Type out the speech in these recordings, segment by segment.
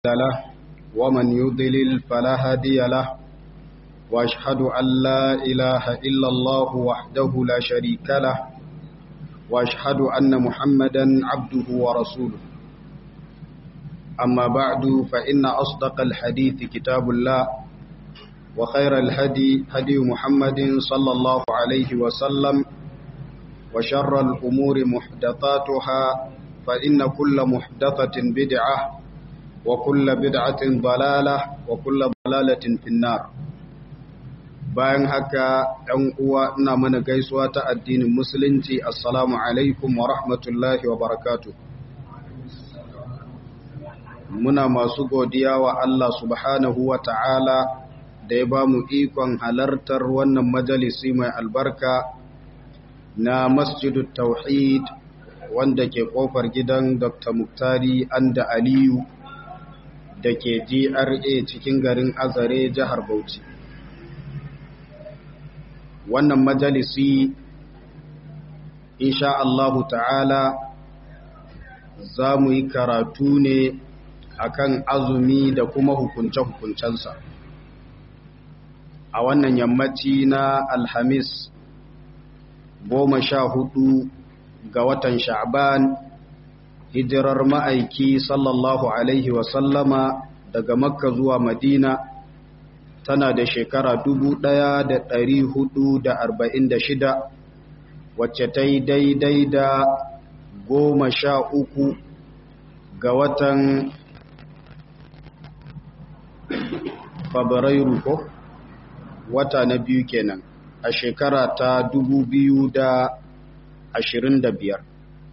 له ومن يضلل فلا هادي له واشهد ان لا اله الا الله وحده لا شريك له واشهد ان محمدا عبده ورسوله اما بعد فان اصدق الحديث كتاب الله وخير الهدي هدي محمد صلى الله عليه وسلم وشر الامور محدثاتها فان كل محدثه بدعه وكل بدعة ضلالة وكل ضلالة في النار bayan haka ɗan uwa ina mana gaisuwa ta addinin musulunci assalamu alaikum wa rahmatullahi wa barakatuh muna masu godiya wa Allah subhanahu wa ta'ala da ya ba mu ikon halartar wannan majalisi mai albarka na masjidut tauhid wanda ke kofar gidan dr muktari anda aliyu da ke GRA cikin garin Azare jihar Bauchi. Wannan majalisi insha Allahu ta'ala za mu yi karatu ne akan azumi da kuma hukunce-hukuncensa. A wannan yammaci na Alhamis goma sha hudu ga watan Sha'ban hijirar ma'aiki sallallahu Alaihi wasallama daga makka zuwa madina tana da shekara shida, wacce ta yi daidai da goma sha uku ga watan fabrairu ko wata na biyu kenan a shekara ta biyar.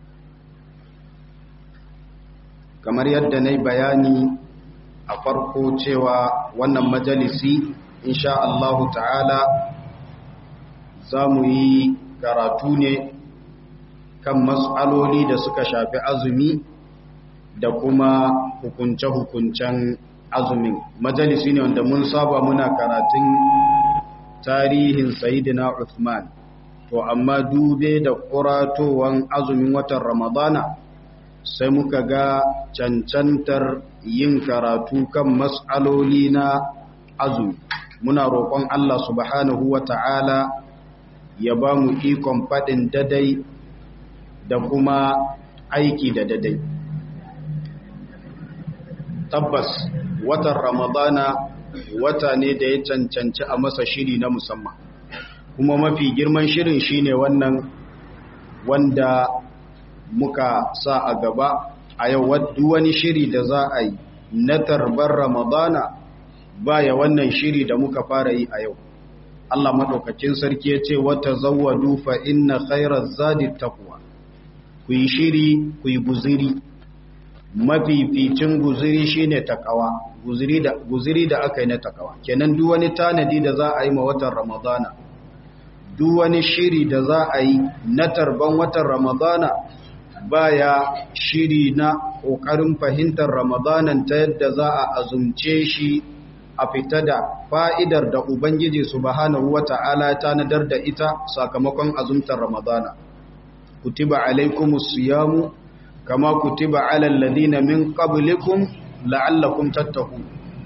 kamar yadda na yi bayani a farko cewa wannan majalisi insha Allahu ta'ala za mu yi karatu ne kan matsaloli da suka shafi azumi da kuma hukunce-hukuncen azumin majalisi ne wanda mun saba muna karatun tarihin sayidina Uthman to amma dube da kuratowan azumin watan ramadana sai muka ga cancantar yin karatu kan mas'aloli na azumi muna roƙon Allah subhanahu wa ta'ala ya ba mu ikon faɗin dadai da kuma aiki da dadai tabbas watan ramadana wata ne da ya cancanci a masa shiri na musamman kuma mafi girman shirin shine wannan wanda muka sa a gaba a yau wani shiri da za a yi na tarbar ramadana baya wannan shiri da muka fara yi a yau Allah maɗaukacin sarki ya ce wata zawadu fa inna khairar zadi taqwa ku yi shiri ku yi guziri mafificin guziri shine takawa guziri da guziri da aka yi na takawa kenan duk wani tanadi da za a yi ma watan ramadana duk wani shiri da za a yi na tarban watan ramadana baya shiri na ƙoƙarin fahimtar ramadanan ta yadda za a azumce shi a fita da fa'idar da Ubangiji subhanahu wa ta'ala ta nadar da ita sakamakon azumtar ramadana. Kutiba alaikumus siyamu kama kutiba alal ladina min qablikum la'allakum tattaku.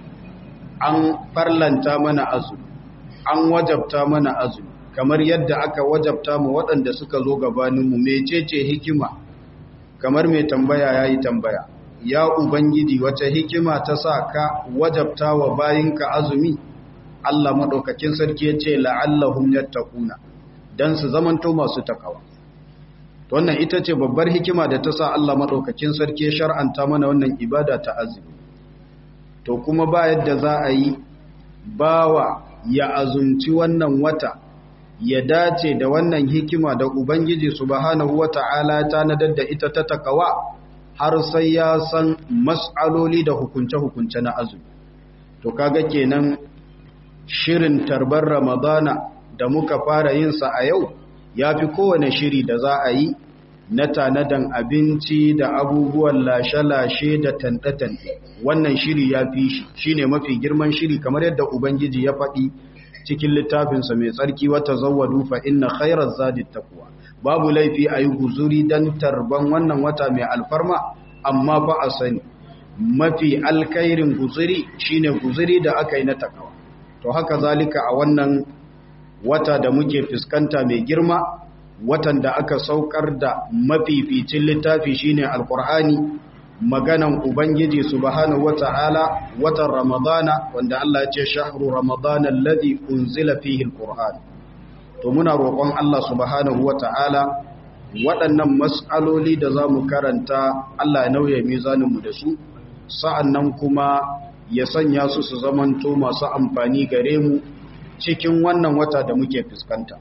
An farlanta mana azumi, an wajabta mana azumi, kamar yadda aka wajabta mu waɗanda suka zo gabaninmu mecece hikima kamar mai tambaya ya yi tambaya ya ubangiji wata hikima ta sa ka wajabta wa bayinka azumi Allah maɗaukakin sarki ya ce la'allahum yattaquna dan su zamanto masu takawa wannan ita ce babbar hikima da ta sa Allah maɗaukakin sarki ya shar'anta mana wannan ibada ta azumi to kuma ba yadda za a yi bawa ya azumci wannan wata ya dace da wannan hikima da Ubangiji subhanahu wata'ala ta nadar da ita ta takawa har sai ya san mas'aloli da hukunce-hukunce na azumi to kaga kenan shirin tarbar ramadana da muka fara yin sa a yau ya fi kowane shiri da za a yi na tanadan abinci da abubuwan lashe-lashe da tanɗe-tanɗe wannan shiri ya fi shi shine mafi girman shiri kamar yadda Ubangiji ya faɗi cikin littafinsa mai tsarki wata zawadu fa inna khairar zadi taqwa babu laifi a yi guzuri don tarban wannan wata mai alfarma amma fa a sani mafi alkairin guzuri shine guzuri da aka yi na takawa to haka zalika a wannan wata da muke fuskanta mai girma watan da aka saukar da mafificin littafi shine alkur'ani maganan ubangiji subhanahu wata'ala watan ramadana wanda Allah ya ce shahru ramadana alladhi unzila fihi alqur'an to muna roƙon Allah subhanahu wata'ala waɗannan mas'aloli da zamu karanta Allah ya nauye mizanin mu da su sa'annan kuma ya sanya su su zamanto masu amfani gare mu cikin wannan wata da muke fuskanta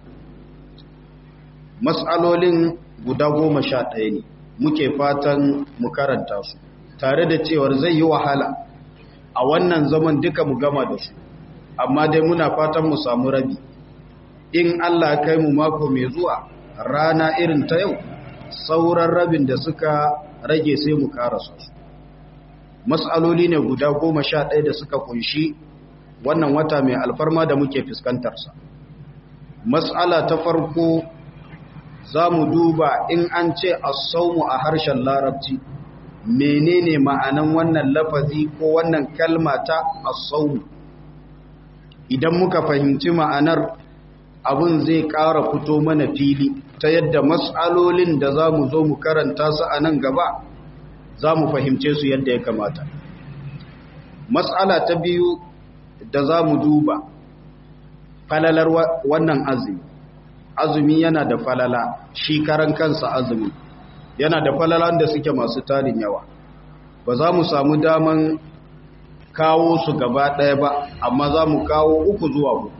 mas'alolin guda goma sha ɗaya ne muke fatan mu karanta su tare da cewar zai yi wahala a wannan zaman duka mu gama da su amma dai muna fatan mu samu rabi in Allah kai mu mako mai zuwa rana irin ta yau sauran rabin da suka rage sai mu karasa su mas'aloli ne guda goma sha ɗaya da suka kunshi wannan wata mai alfarma da muke fuskantarsa mas'ala ta farko za mu duba in an ce asaumu a harshen larabci menene ma'anan wannan lafazi ko wannan kalma ta asaumu idan muka fahimci ma'anar abin zai ƙara fito mana fili ta yadda matsalolin da za mu zo mu karanta su a nan gaba za mu fahimce su yadda ya kamata matsala ta biyu da za mu duba falalar wannan azumi azumi yana da falala shi karan kansa azumi yana da falalan da suke masu tarin yawa ba za mu samu daman kawo su gaba ɗaya ba amma za mu kawo uku zuwa uku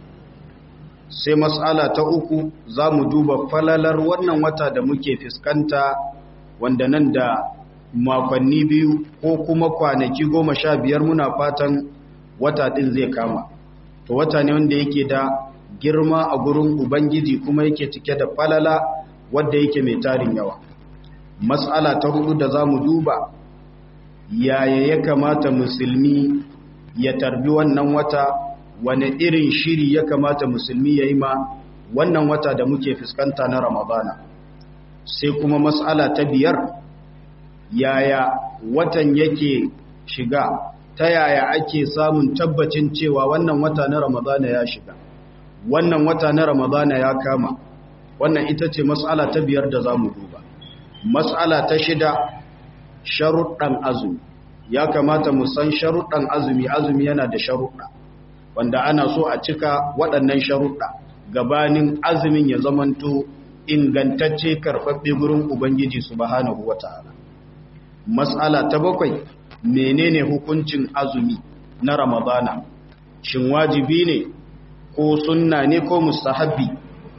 sai matsala ta uku za mu duba falalar wannan wata da muke fuskanta wanda nan da makonni biyu ko kuma kwanaki goma sha biyar muna fatan wata ɗin zai kama to wata ne wanda yake da girma a gurin ubangiji kuma yake cike da falala wadda yake mai tarin yawa matsala ta hudu da za mu duba yaya ya kamata musulmi ya tarbi wannan wata wane irin shiri ya kamata musulmi ya yi ma wannan wata da muke fuskanta na ramadana sai kuma matsala ta biyar yaya watan yake shiga ta yaya ake samun tabbacin cewa wannan wata na ramadana ya shiga wannan wata na ramadana ya kama wannan ita ce matsala ta biyar da za mu duba matsala ta shida sharuɗan azumi ya kamata mu san sharuɗan azumi azumi yana da sharuɗa wanda ana so a cika waɗannan sharuɗa gabanin azumin ya zamanto ingantacce karɓaɓɓe gurin ubangiji subhanahu wata'ala matsala ta bakwai menene hukuncin azumi na ramadana shin wajibi ne ko sunna ne ko mustahabbi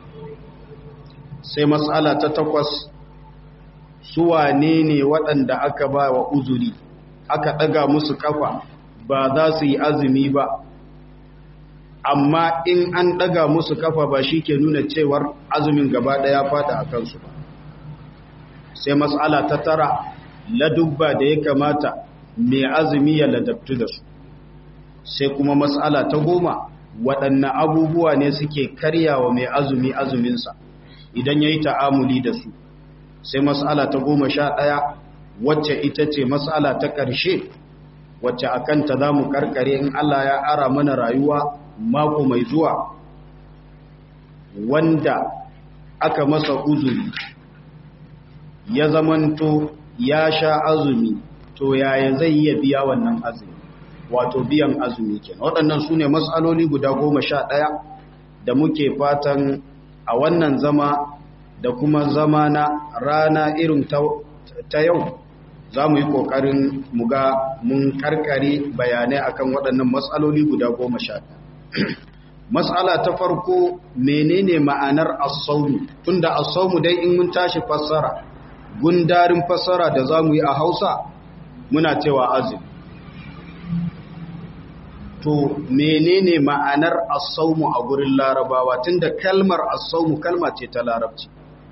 sai matsala ta takwas suwa ne ne waɗanda aka ba wa uzuri aka ɗaga musu kafa ba za su yi azumi ba amma in an ɗaga musu kafa ba shi ke nuna cewar azumin gaba ɗaya fada a kansu ba sai matsala ta tara ladubba da ya kamata mai azumi ya ladabtu da su sai kuma matsala ta goma waɗanne abubuwa ne suke karyawa mai azumi azuminsa idan ya yi ta'amuli da su sai matsala ta goma sha ɗaya wacce ita ce matsala ta ƙarshe wacce a kanta za mu karkare in Allah ya ara mana rayuwa mako mai zuwa wanda aka masa uzuri ya zamanto ya sha azumi to yaya zai iya biya wannan azumi wato biyan azumi kenan waɗannan su ne matsaloli guda goma sha ɗaya da muke fatan a wannan zama da kuma zama na rana irin ta yau za mu yi ƙoƙarin muga mun karkare bayanai akan waɗannan matsaloli guda goma sha matsala ta farko menene ma'anar asaumu tunda asaumu dai in mun tashi fassara gundarin fassara da za mu yi a hausa muna cewa azumi to menene ma'anar asaumu a gurin larabawa tunda kalmar asaumu kalma ce ta larabci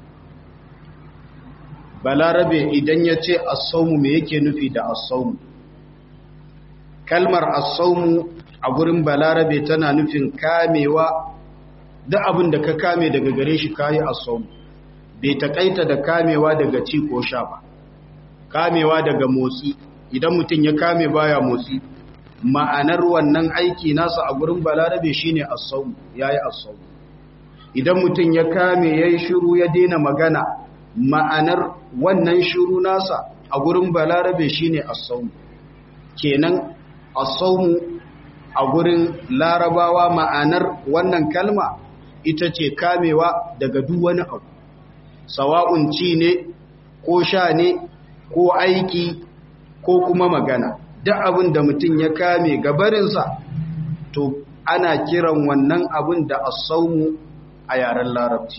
balarabe idan ya ce asaumu me yake nufi da asaumu kalmar asaumu a gurin balarabe tana nufin kamewa duk abin da ka kame daga gare shi kayi asaumu bai takaita da kamewa daga ci ko sha ba kamewa daga motsi idan mutum ya kame baya motsi ma'anar wannan aiki nasa a gurin balarabe shine as-sawm yayi as-sawm idan mutum ya kame yayi shiru ya daina magana ma'anar wannan shiru nasa a gurin balarabe shine as-sawm kenan as-sawm a gurin larabawa ma'anar wannan kalma ita ce kamewa daga duk wani abu sawa'un ci ne ko sha ne ko aiki ko kuma magana duk abin da mutum ya kame gabarinsa to ana kiran wannan abin da asaumu a yaren larabci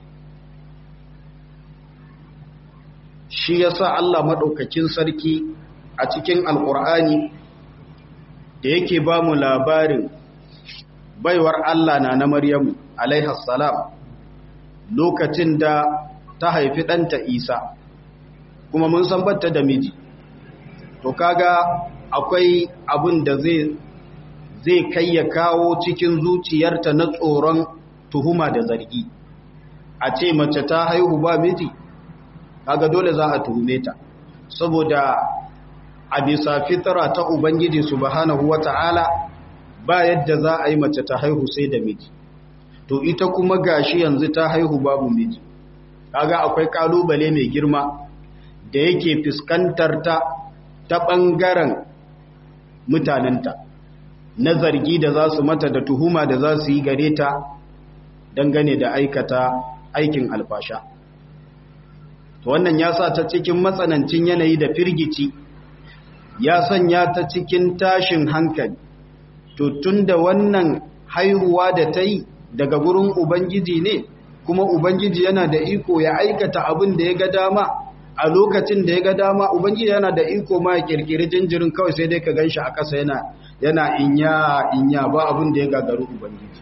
shi yasa Allah maɗaukakin sarki a cikin alƙur'ani da yake ba mu labarin baiwar Allah na na Maryamu alaihassalam lokacin da ta haifi ɗanta Isa kuma mun san batta da miji to kaga akwai abin da zai zai kai ya kawo cikin zuciyarta na tsoron tuhuma da zargi a ce mace ta haihu ba miji kaga dole za a tuhume ta saboda a bisa fitara ta ubangiji subhanahu wata'ala ba yadda za a yi mace ta haihu sai da miji to ita kuma gashi yanzu ta haihu babu miji kaga akwai kalubale mai girma da yake fuskantar ta ta ɓangaren mutanenta na zargi da za su mata da tuhuma da za su yi gare ta dangane da aikata aikin alfasha to wannan ya sa ta cikin matsanancin yanayi da firgici ya sanya ta cikin tashin hankali to tun da wannan haihuwa da ta yi daga gurin ubangiji ne kuma ubangiji yana da iko ya aikata abin da ya ga dama a lokacin da ya ga dama ubangiji yana da iko ma ya kirkiri jinjirin kawai sai dai ka ganshi a ƙasa yana yana inya inya ba abin da ya gagaru ubangiji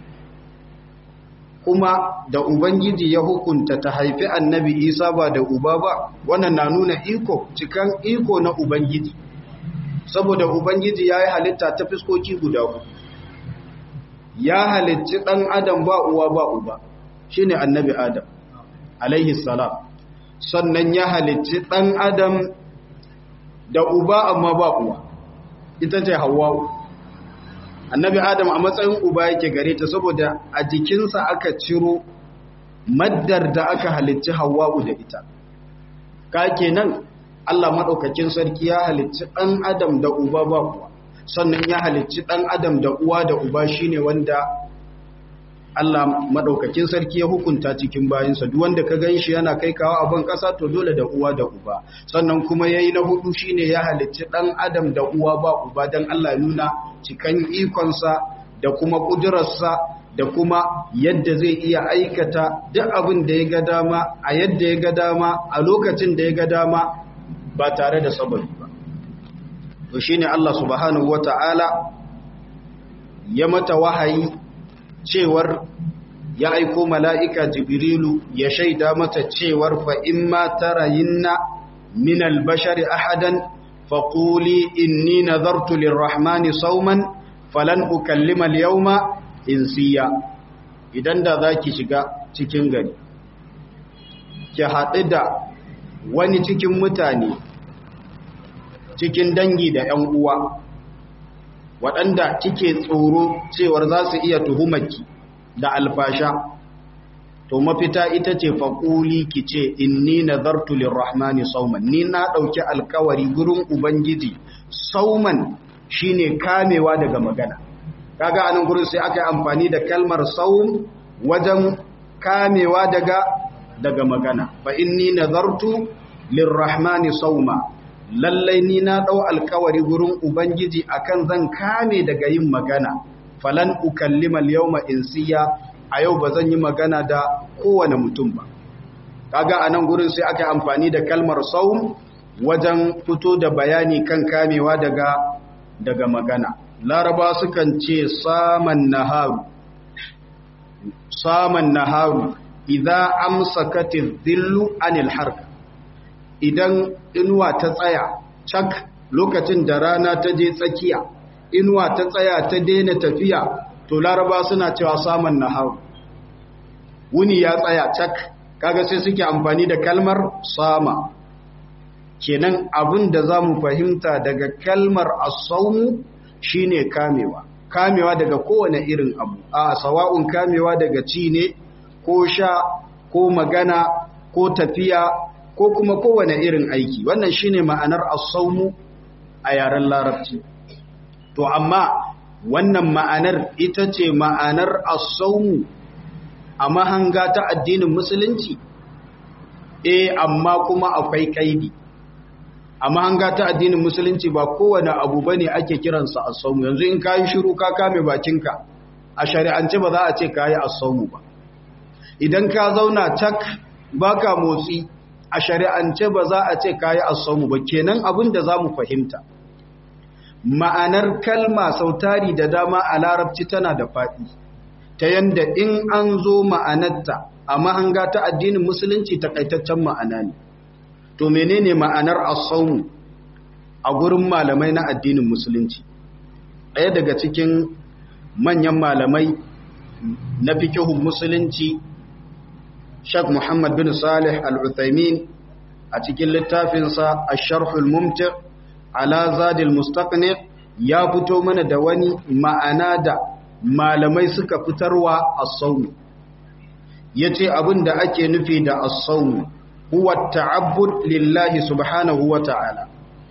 kuma da ubangiji ya hukunta ta haifi annabi isa ba da uba ba wannan na nuna iko cikan iko na ubangiji saboda ubangiji ya yi halitta ta fiskoki guda uku ya halicci ɗan adam ba uwa ba uba shine annabi adam alaihi salam sannan ya halicci ɗan adam da uba amma ba uwa ita ce hawa'u annabi adam a matsayin uba yake gare ta saboda a jikinsa aka ciro maddar da aka halicci hawa'u da ita ka kenan Allah maɗaukakin sarki ya halicci ɗan adam da uba ba uwa sannan ya halicci ɗan adam da uwa da uba shine wanda Allah madaukakin sarki ya hukunta cikin bayinsa duk wanda ka ganshi yana kai kawo abin ƙasa to dole da uwa da uba sannan kuma yayi na hudu shine ya halicci dan adam da uwa ba uba dan Allah ya nuna cikan ikonsa da kuma kudurarsa da kuma yadda zai iya aikata duk abin da ya ga dama a yadda ya ga dama a lokacin da ya ga dama ba tare da sababi ba to shine Allah subhanahu wataala ya mata wahayi cewar ya aiko mala'ika jibrilu ya shaida mata cewar fa in ma tarayinna min albashari ahadan faƙuli inni nazartu lirrahmani sauman falan ukallima yauma insiya idan da za ki shiga cikin gari ki haɗu da wani cikin mutane cikin dangi da ‘yan uwa’ waɗanda kike tsoro cewar za su iya tuhumarki da alfasha to mafita ita ce faƙuli ki ce inni nazartu lirrahmani sauman ni na ɗauki alkawari gurin ubangiji sauman shine kamewa daga magana kaga anan gurin sai aka yi amfani da kalmar saum wajen kamewa daga daga magana fa inni nazartu lirrahmani sauma lallai ni na ɗau alkawari gurin Ubangiji akan zan kame daga yin magana, falan ukallima yawma insiya a yau ba zan yi magana da kowane mutum ba. Kaga a nan gurin sai aka amfani da kalmar saum wajen fito da bayani kan kamewa daga daga magana. Laraba sukan ce saman naharu, saman naharu, idza amsakatiz zillu anil harka. idan inuwa ta tsaya cak lokacin da rana ta je tsakiya inuwa ta tsaya ta daina tafiya to laraba suna cewa saman nahar wuni ya tsaya cak kaga sai suke amfani da kalmar sama kenan abin da za mu fahimta daga kalmar asaumu shine kamewa kamewa daga kowane irin abu a sawa'un kamewa daga ci ne ko sha ko magana ko tafiya ko kuma kowane irin aiki wannan shine ma'anar asaumu a yaren larabci to amma wannan ma'anar ita ce ma'anar asaumu a mahanga ta addinin musulunci eh amma kuma akwai kaidi a mahanga ta addinin musulunci ba kowane abu bane ake kiransa asaumu yanzu in kayi shiru ka kame bakinka a shari'ance ba za a ce kayi asaumu ba idan ka zauna tak baka motsi a shari'ance ba za a ce kayi asaumu ba kenan abin da zamu fahimta ma'anar kalma sautari da dama a larabci tana da faɗi ta yanda in an zo ma'anarta a mahanga ta addinin musulunci takaitaccen ma'ana ne to menene ma'anar asaumu a gurin malamai na addinin musulunci ɗaya daga cikin manyan malamai na fikihun musulunci Sheikh Muhammad bin Salih Al-Uthaymin a cikin littafinsa Ash-Sharhul Mumti' ala Zadil Mustaqni ya fito mana da wani ma'ana da malamai suka fitarwa as-sawm yace abin da ake nufi da as-sawm huwa ta'abbud lillahi subhanahu wa ta'ala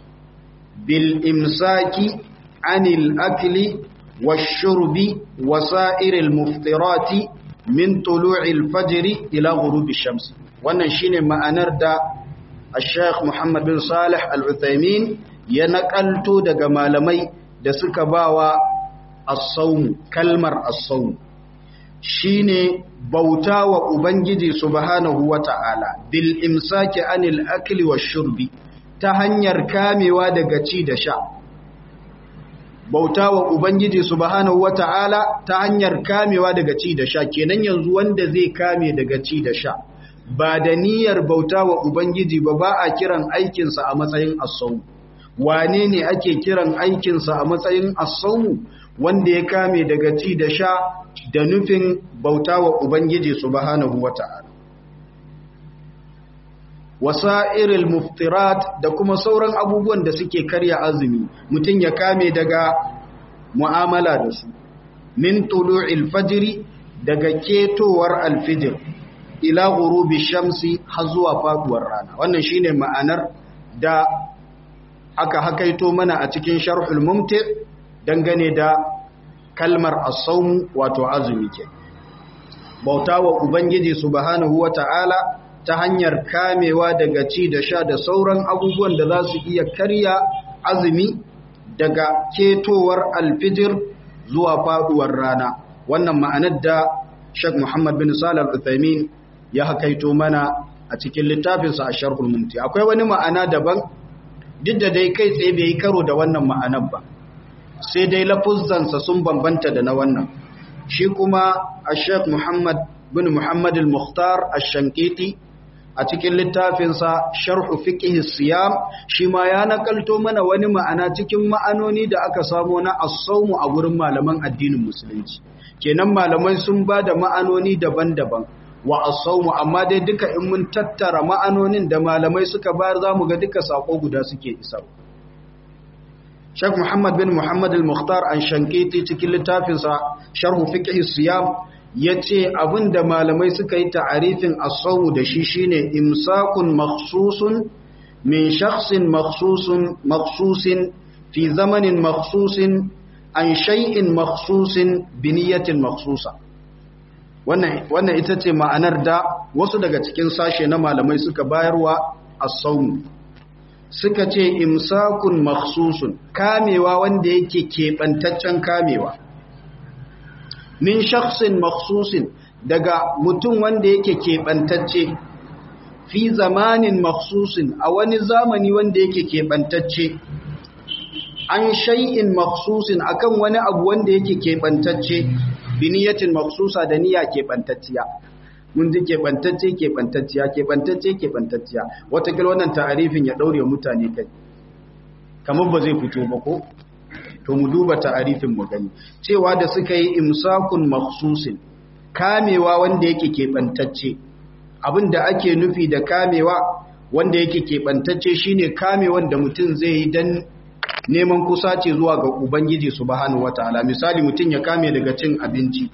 bil imsaki anil akli wash-shurbi wa sa'iril muftirati min tulu'il fajri ila ghurubi shams wannan shine ma'anar da Sheikh Muhammad bin Salih Al-Uthaymin ya nakalto daga malamai da suka bawa as-sawm kalmar as-sawm shine bauta wa ubangiji subhanahu wata'ala bil imsaki anil akli wash-shurbi ta hanyar kamewa daga ci da sha bauta wa Ubangiji subhanahu wata'ala ta hanyar kamewa daga ci da sha kenan yanzu wanda zai kame daga ci da sha ba da niyyar bauta wa Ubangiji ba ba a kiran aikinsa a matsayin asau wane ne ake kiran aikinsa a matsayin asau wanda ya kame daga ci da sha da nufin bauta wa Ubangiji subhanahu wata'ala wasa'iril muftirat da kuma sauran abubuwan da suke karya azumi mutum ya kame daga mu'amala da su min tulu'il fajri daga ketowar alfijir ila ghurubi shamsi har zuwa faduwar rana wannan shine ma'anar da aka hakaito mana a cikin sharhul mumti dangane da kalmar as-sawm wato azumi ke bautawa ubangiji subhanahu wata'ala ta hanyar kamewa daga ci da sha da sauran abubuwan da za su iya karya azumi daga ketowar alfijir zuwa faduwar rana wannan ma'anar da Sheikh Muhammad bin Salih Al-Uthaymin ya hakaito mana a cikin littafinsa a Sharhul Mumti akwai wani ma'ana daban duk da dai kai tsaye bai yi karo da wannan ma'anar ba sai dai lafuzzansa sun bambanta da na wannan shi kuma a Sheikh Muhammad bin Muhammad al-Mukhtar ash-Shankiti a cikin littafinsa sharhu fiqh siyam shi ma ya nakalto mana wani ma'ana cikin ma'anoni da aka samu na as-sawmu a gurin malaman addinin musulunci kenan malamai sun ba da ma'anoni daban-daban wa as-sawmu amma dai duka in mun tattara ma'anonin da malamai suka bayar zamu ga duka sako guda suke isarwa Sheikh Muhammad bin Muhammad al-Mukhtar an shankiti cikin littafinsa sharhu fiqh siyam ya ce abinda malamai suka yi ta'arifin asawu da shi shine imsakun makhsusun min shakhsin makhsusun makhsusin fi zamanin makhsusin an shay'in makhsusin bi niyyatin makhsusa wannan wannan ita ce ma'anar da wasu daga cikin sashe na malamai suka bayarwa as-sawm suka ce imsakun makhsusun kamewa wanda yake kebantaccen kamewa min shakhsin makhsusin daga mutum wanda yake keɓantacce fi zamanin makhsusin a wani zamani wanda yake keɓantacce an shay'in makhsusin akan wani abu wanda yake keɓantacce biniyatin makhsusa da niyya keɓantacciya mun ji keɓantacce keɓantacciya keɓantacce keɓantacciya watakila wannan ta'arifin ya ɗaure mutane kai kamar ba zai fito ba ko to mu duba ta'arifin mu gani cewa da suka yi imsakun makhsusin kamewa wanda yake keɓantacce abinda ake nufi da kamewa wanda yake keɓantacce shine kame wanda mutum zai yi dan neman kusaci zuwa ga ubangiji subhanahu wataala misali mutum ya kame daga cin abinci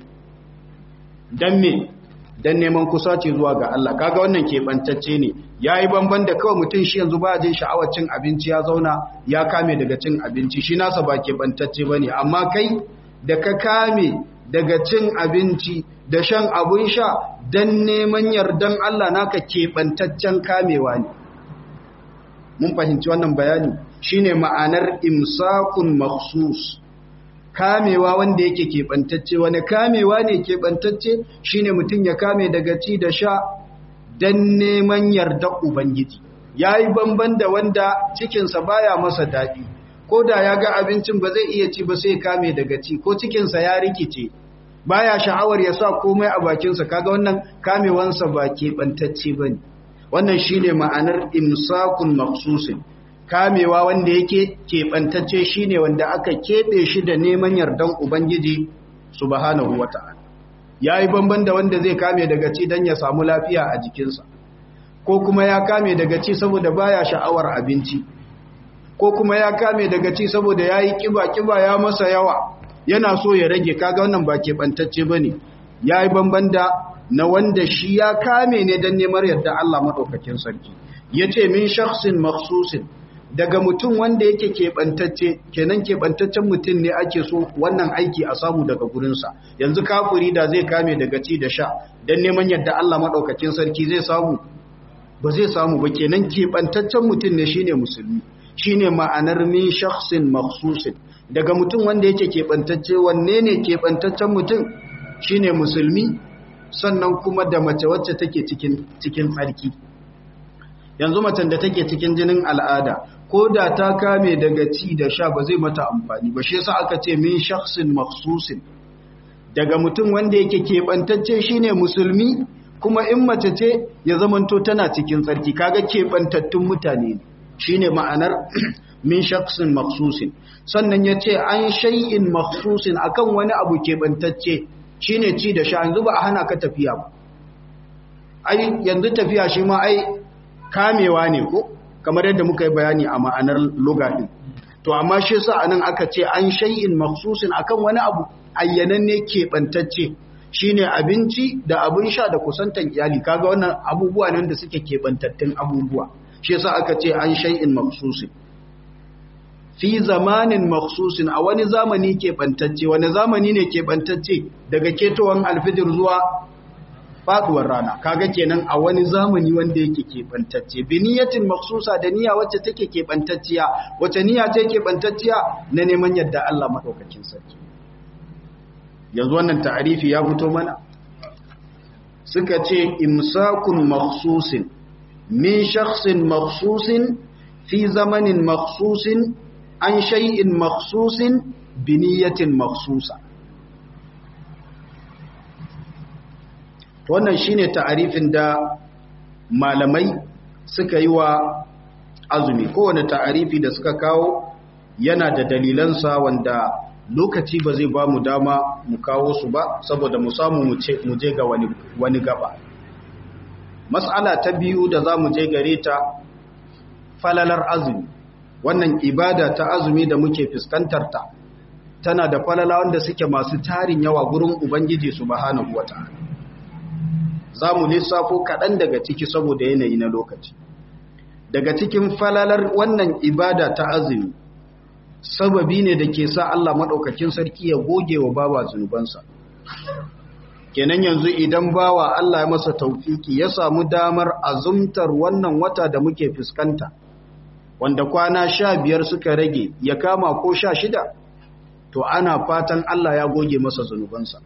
dan me dan neman kusaci zuwa ga Allah kaga wannan keɓantacce ne yayi banban da kawai mutum shi yanzu ba jin sha'awar cin abinci ya zauna ya kame daga cin abinci shi nasa ba keɓantacce bane amma kai da ka kame daga cin abinci da shan abun sha dan neman yardan Allah naka keɓantaccen kamewa ne mun fahimci wannan bayani shine ma'anar imsakun makhsus kamewa wanda yake keɓantacce wani kamewa ne keɓantacce shine mutum ya kame daga ci da sha don neman yarda ubangiji ya yi banban da wanda cikinsa baya masa daɗi ko da ya ga abincin ba zai iya ci ba sai kame daga ci ko cikinsa ya rikice baya sha'awar ya sa komai a bakinsa kaga wannan kamewansa ba keɓantacce ba ne wannan shine ma'anar imsakun maksusin kamewa wanda yake keɓantacce shine wanda aka keɓe shi da neman yardan Ubangiji subhanahu wata'ala yayi bamban da wanda zai kame daga ci dan ya samu lafiya a jikinsa ko kuma ya kame daga ci saboda baya sha'awar abinci ko kuma ya kame daga ci saboda yayi kiba kiba ya masa yawa yana so ya rage kaga wannan ba keɓantacce bane yayi bamban da na wanda shi ya kame ne dan neman yarda Allah madaukakin sarki yace min shakhsin makhsusin daga mutum wanda yake keɓantacce kenan keɓantaccen mutum ne ake so wannan aiki a samu daga gurinsa yanzu kafuri da zai kame daga ci da sha don neman yadda Allah maɗaukakin sarki zai samu ba zai samu ba kenan keɓantaccen mutum ne shine musulmi shine ma'anar min shakhsin makhsusin daga mutum wanda yake keɓantacce wanne ne keɓantaccen mutum shine musulmi sannan kuma da mace wacce take cikin cikin tsarki yanzu macen da take cikin jinin al'ada ko da ta kame daga ci da sha ba zai mata amfani ba shi yasa aka ce min shakhsin makhsusin daga mutum wanda yake keɓantacce shine musulmi kuma in mace ce ya zamanto tana cikin tsarki kaga keɓantattun mutane ne shine ma'anar min shakhsin makhsusin sannan ya ce an shay'in makhsusin akan wani abu keɓantacce shine ci da sha yanzu ba a hana ka tafiya ba ai yanzu tafiya shi ma ai kamewa ne ko kamar yadda muka yi bayani a ma'anar lugaɗin to amma shi sa anan aka ce an shay'in maksusin akan wani abu ayyananne keɓantacce shine abinci da abin sha da kusantan iyali kaga wannan abubuwa nan da suke keɓantattun abubuwa shi sa aka ce an shay'in maksusin fi zamanin maksusin a wani zamani keɓantacce wani zamani ne keɓantacce daga ketowar alfijir zuwa faduwar rana kaga kenan a wani zamani wanda yake keɓantacce bi niyatin maksusa da niyya wacce take keɓantacciya wacce niyya ce keɓantacciya na neman yadda Allah maɗaukakin sarki yanzu wannan ta'arifi ya fito mana suka ce imsakun maksusin min shakhsin maksusin fi zamanin maksusin an shay'in maksusin bi niyatin maksusa wannan shine ta'arifin da malamai suka yi wa azumi kowane ta'arifi da suka kawo yana da dalilansa wanda lokaci ba zai ba mu dama mu kawo su ba saboda mu samu mu je ga wani, wani gaba mas'ala ta biyu da za mu je gare ta falalar azumi wannan ibada ta azumi da muke fuskantar ta tana da falala wanda suke masu tarin yawa gurin ubangiji subhanahu wata'ala za mu lissafo kaɗan daga ciki saboda yanayi na lokaci daga cikin falalar wannan ibada ta azumi sababi ne da ke sa Allah maɗaukakin sarki ya goge wa bawa zunubansa kenan yanzu idan bawa Allah ya masa taufiki ya samu damar azumtar wannan wata da muke fuskanta wanda kwana sha biyar suka rage ya kama ko sha shida to ana fatan Allah ya goge masa zunubansa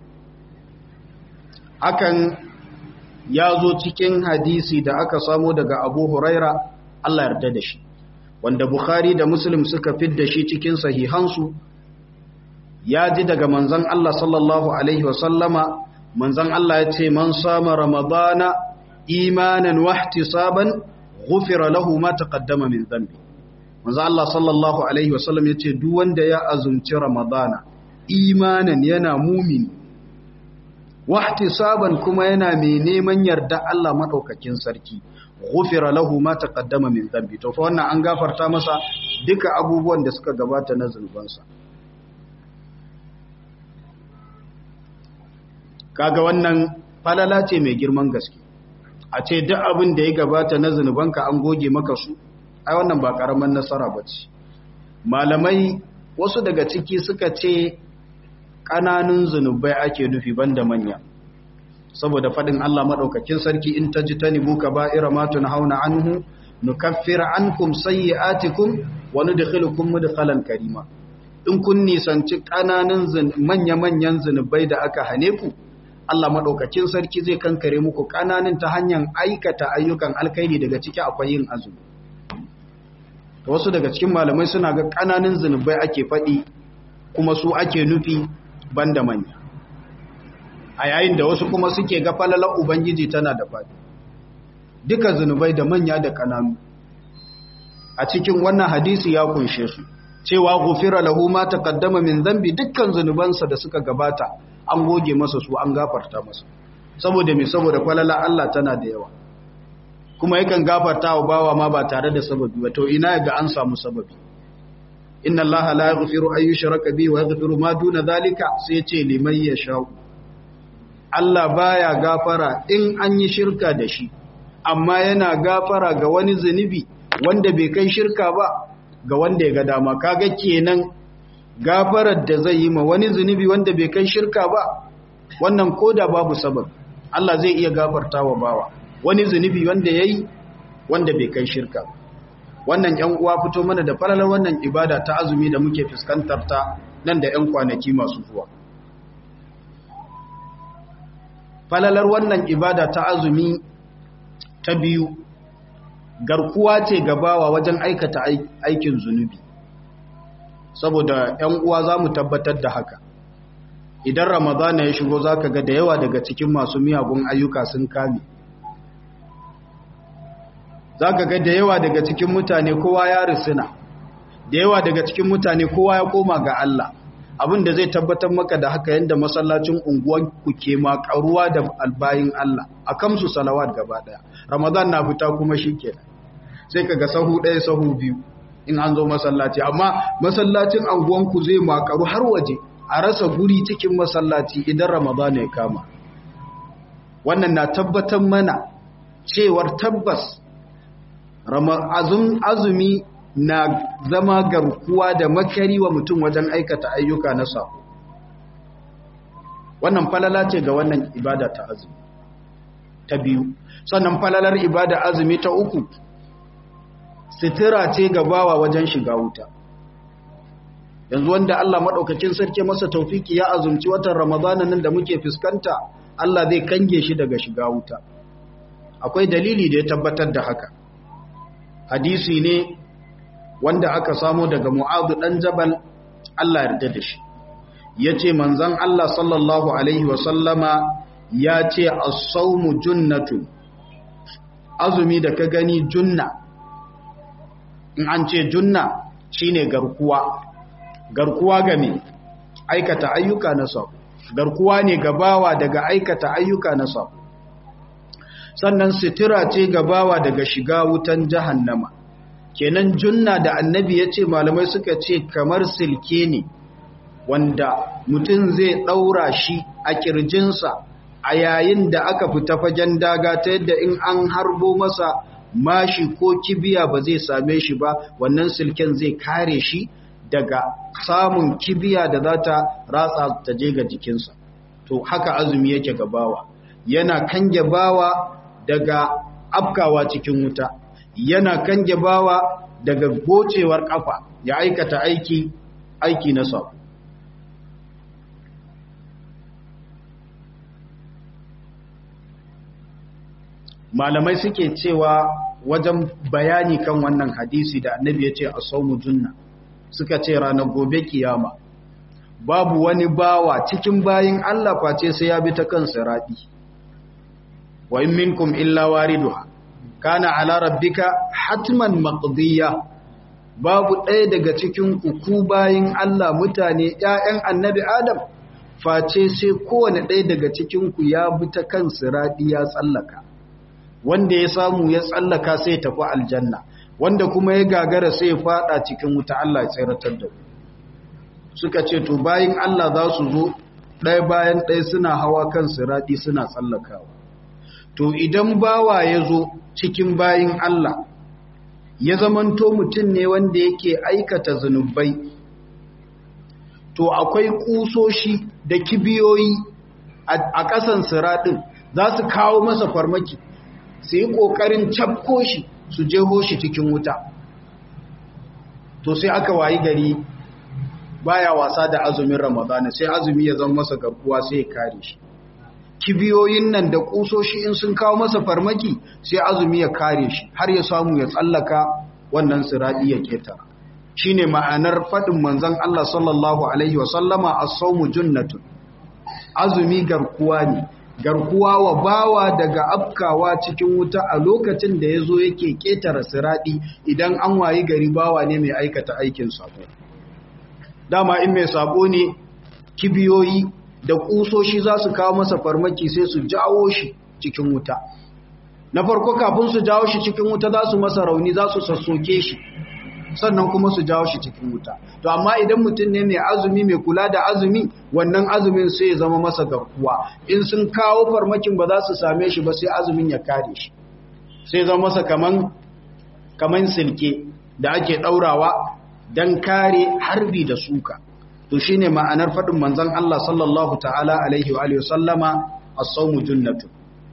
hakan ya zo cikin hadisi da aka samo daga abu huraira Allah yarda da shi wanda bukhari da muslim suka fidda shi cikin sahihansu ya ji daga manzan Allah sallallahu alaihi wasallama manzan Allah ya ce man sama ramadana imanan wahtisaban ghufira lahu ma taqaddama min dhanbi manzan Allah sallallahu alaihi wasallam ya ce duk wanda ya azumci ramadana imanan yana mumini wahtisaban kuma yana mai neman yarda Allah madaukakin sarki ghufira lahu ma taqaddama min dhanbi to fa wannan an gafarta masa duka abubuwan da suka gabata na zunubansa kaga wannan falala ce mai girman gaske a ce duk abin da ya gabata na zunubanka an goge maka su ai wannan ba karaman nasara bace malamai wasu daga ciki suka ce ƙananun zunubai ake nufi banda manya saboda faɗin Allah maɗaukakin sarki in ta ji ta nibu ka ba'ira matun hauna anhu nukaffir ankum sayyi'atikum wa nudkhilukum mudkhalan karima in kun nisanci ƙananun manya-manyan zunubai da aka hane ku Allah maɗaukakin sarki zai kankare muku ƙananan ta hanyar aikata ayyukan alkairi daga ciki akwai yin azumi wasu daga cikin malamai suna ga ƙananan zunubai ake faɗi kuma su ake nufi banda manya a yayin da wasu kuma suke ga falalar ubangiji tana da faɗi duka zunubai da manya da ƙananu a cikin wannan hadisi ya kunshe su cewa gufira lahu ma taqaddama min dhanbi dukkan zunubansa da suka gabata an goge masa su an gafarta masa saboda me saboda falala Allah tana da yawa kuma yakan gafarta wa bawa ma ba tare da sababi ba to ina ga an samu sababi inna allaha la yaghfiru an yushraka bihi wa yaghfiru ma duna dhalika sai ce liman yasha Allah baya gafara in an yi shirka da shi amma yana gafara ga wani zunubi wanda bai kai shirka ba ga wanda ya ga dama kaga kenan gafarar da zai yi ma wani zunubi wanda bai kai shirka ba wannan koda babu sabab Allah zai iya gafarta wa bawa wani zunubi wanda yayi wanda bai kai shirka ba wannan ‘yan uwa fito mana da falalar wannan ibada ta azumi da muke fuskantar ta nan da ‘yan kwanaki masu zuwa. Falalar wannan ibada ta azumi ta biyu, garkuwa ce gabawa wajen aikata aikin zunubi. Saboda ‘yan uwa za mu tabbatar da haka. Idan Ramadana ya shigo za ka ga da yawa daga cikin masu miyagun ayyuka sun kame. za ka ga da yawa daga cikin mutane kowa ya risina da yawa daga cikin mutane kowa ya koma ga Allah abin da zai tabbatar maka da haka yadda masallacin unguwan ku ke makaruwa da albayin Allah a kamsu salawat gaba daya ramadan na fita kuma shikenan sai ka ga sahu ɗaya sahu biyu in an zo masallaci amma masallacin unguwan ku zai makaru har waje a rasa guri cikin masallaci idan ramadan ya kama wannan na tabbatar mana cewar tabbas azumi na zama garkuwa da makari wa mutum wajen aikata ayyuka na sako wannan falala ce ga wannan ibada ta azumi ta biyu sannan falalar ibada azumi ta uku sitira ce ga bawa wajen shiga wuta yanzu wanda Allah maɗaukakin sarki masa taufiki ya azumci watan ramadana nan da muke fuskanta Allah zai kange shi daga shiga wuta akwai dalili da ya tabbatar da haka hadisi ne wanda aka samu daga mu'adu ɗan jabal Allah yarda da shi ya ce manzan Allah sallallahu Alaihi wasallama ya ce a saumu junnatu azumi da ka gani junna in an ce junna shine garkuwa garkuwa ga me aikata ayyuka na sabo garkuwa ne gabawa daga aikata ayyuka na sabo sannan sitira ce gabawa daga shiga wutan jahannama kenan junna da annabi ya ce malamai suka ce kamar silke ne wanda mutum zai ɗaura shi a ƙirjinsa a yayin da aka fita fagen daga ta yadda in an harbo masa mashi ko kibiya ba zai same shi ba wannan silken zai kare shi daga samun kibiya da za ta ratsa ta je ga jikinsa to haka azumi yake gabawa yana kange bawa daga afkawa cikin wuta yana kange bawa daga gocewar kafa ya aikata aiki aiki na sabo malamai suke cewa wajen bayani kan wannan hadisi da annabi ya ce a saumu junna suka ce ranar gobe kiyama babu wani bawa cikin bayin Allah face sai ya bi ta kan sirati wa in minkum illa wariduha kana ala rabbika hatman maqdiya babu ɗaya daga cikin ku bayin Allah mutane ƴaƴan annabi Adam face sai kowane ɗaya daga cikinku ya bi ta kan siraɗi ya tsallaka wanda ya samu ya tsallaka sai tafi aljanna wanda kuma ya gagara sai ya fada cikin wuta Allah ya tsiratar da suka ce to bayin Allah za su zo ɗaya bayan ɗaya suna hawa kan siraɗi suna tsallakawa to idan bawa ya zo cikin bayin Allah ya zamanto mutum ne wanda yake aikata zunubai to akwai kusoshi da kibiyoyi a ƙasan siraɗin za su kawo masa farmaki su yi ƙoƙarin cafko shi su jeho shi cikin wuta to sai aka wayi gari baya wasa da azumin ramadana sai azumi ya zama masa garkuwa sai ya kare shi kibiyoyin nan da kusoshi in sun kawo masa farmaki sai azumi ya kare shi har ya samu ya tsallaka wannan siradi ya keta shine ma'anar fadin manzon Allah sallallahu alaihi wa sallama as-sawmu junnatun azumi garkuwa ne garkuwa wa bawa daga afkawa cikin wuta a lokacin da yazo yake ketara siradi idan an wayi gari bawa ne mai aikata aikin sabo dama in mai sabo ne kibiyoyi da kusoshi za su kawo masa farmaki sai su jawo shi cikin wuta na farko kafin su jawo shi cikin wuta za su masa rauni za su sassoke shi sannan kuma su jawo shi cikin wuta to amma idan mutum ne mai azumi mai kula da azumi wannan azumin sai ya zama masa garkuwa in sun kawo farmakin ba za su same shi ba sai azumin ya kare shi sai zama masa kaman kaman silke da ake daurawa dan kare harbi da suka to shine ma'anar fadin manzon Allah sallallahu ta'ala alaihi wa alihi sallama as-sawmu junnatu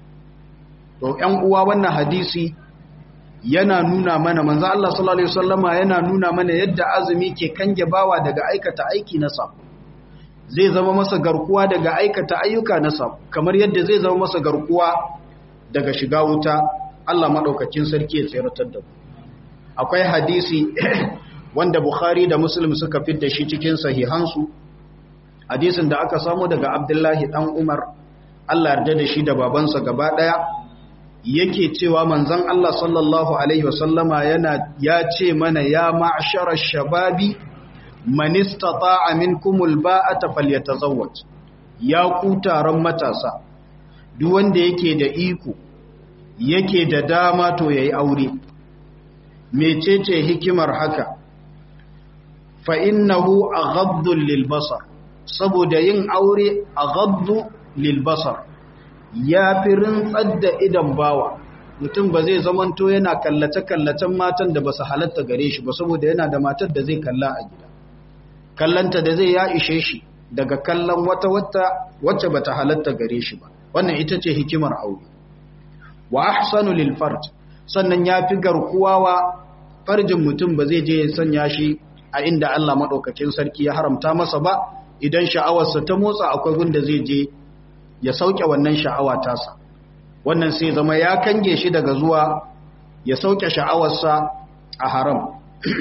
to ƴan uwa wannan hadisi yana nuna mana manzon Allah sallallahu alaihi wasallama yana nuna mana yadda azumi ke kange bawa daga aikata aiki na sabo zai zama masa garkuwa daga aikata ayyuka na sabo kamar yadda zai zama masa garkuwa daga shiga wuta Allah madaukakin sarki ya tsiratar da mu akwai hadisi wanda Bukhari da Muslim suka fidda shi cikin sahihansu hadisin da aka samu daga Abdullahi dan Umar Allah yarda da shi da babansa gaba daya yake cewa manzon Allah sallallahu alaihi wasallama yana ya ce mana ya ma'shara shababi man istata'a minkumul ba'ata falyatazawwaj ya ku taron matasa duk wanda yake da iko yake da dama to yayi aure mecece hikimar haka fa innahu aghaddu lil basar saboda yin aure aghaddu lil basar ya fi rintsar da idan bawa mutum ba zai zamanto yana kallace-kallacen matan da ba su halatta gare shi ba saboda yana da matar da zai kalla a gida kallanta da zai ya ishe shi daga kallon wata wata wacce ba ta halatta gare shi ba wannan ita ce hikimar aure wa ahsanu lil farj sannan ya fi garkuwa wa farjin mutum ba zai je ya sanya shi a inda Allah madaukakin sarki ya haramta masa ba idan sha'awarsa ta motsa akwai gunda zai je ya sauke wannan sha'awa tasa wannan sai zama ya kange shi daga zuwa ya sauke sha'awarsa a haram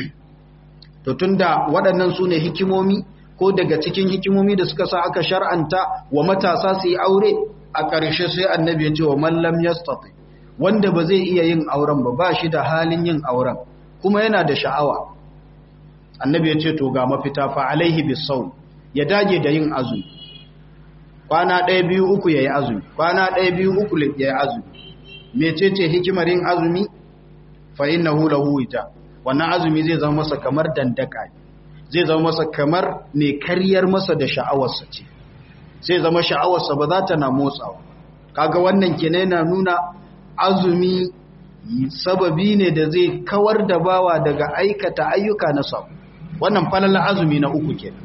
to tunda waɗannan su ne hikimomi ko daga cikin hikimomi da suka sa aka shar'anta wa matasa su yi aure a ƙarshe sai annabi ya ce wa mallam yastati wanda ba zai iya yin auren ba ba shi da halin yin auren kuma yana da sha'awa annabi ya ce to ga mafita fa alaihi bisawm ya dage da yin azumi kwana ɗaya biyu uku ya yi azumi kwana ɗaya biyu uku ya yi azumi mecece hikimar yin azumi fa inna hula huwita wannan azumi zai zama masa kamar dandaka zai zama masa kamar ne karyar masa da sha'awarsa ce sai zama sha'awarsa ba za ta na motsawa kaga wannan kenan na nuna azumi sababi ne da zai kawar da bawa daga aikata ayyuka na sabo wannan falala azumi na uku kenan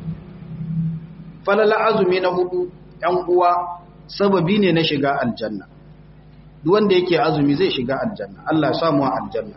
falala azumi na hudu ‘yan uwa sababi ne na shiga aljanna duk wanda yake azumi zai shiga aljanna Allah ya samu aljanna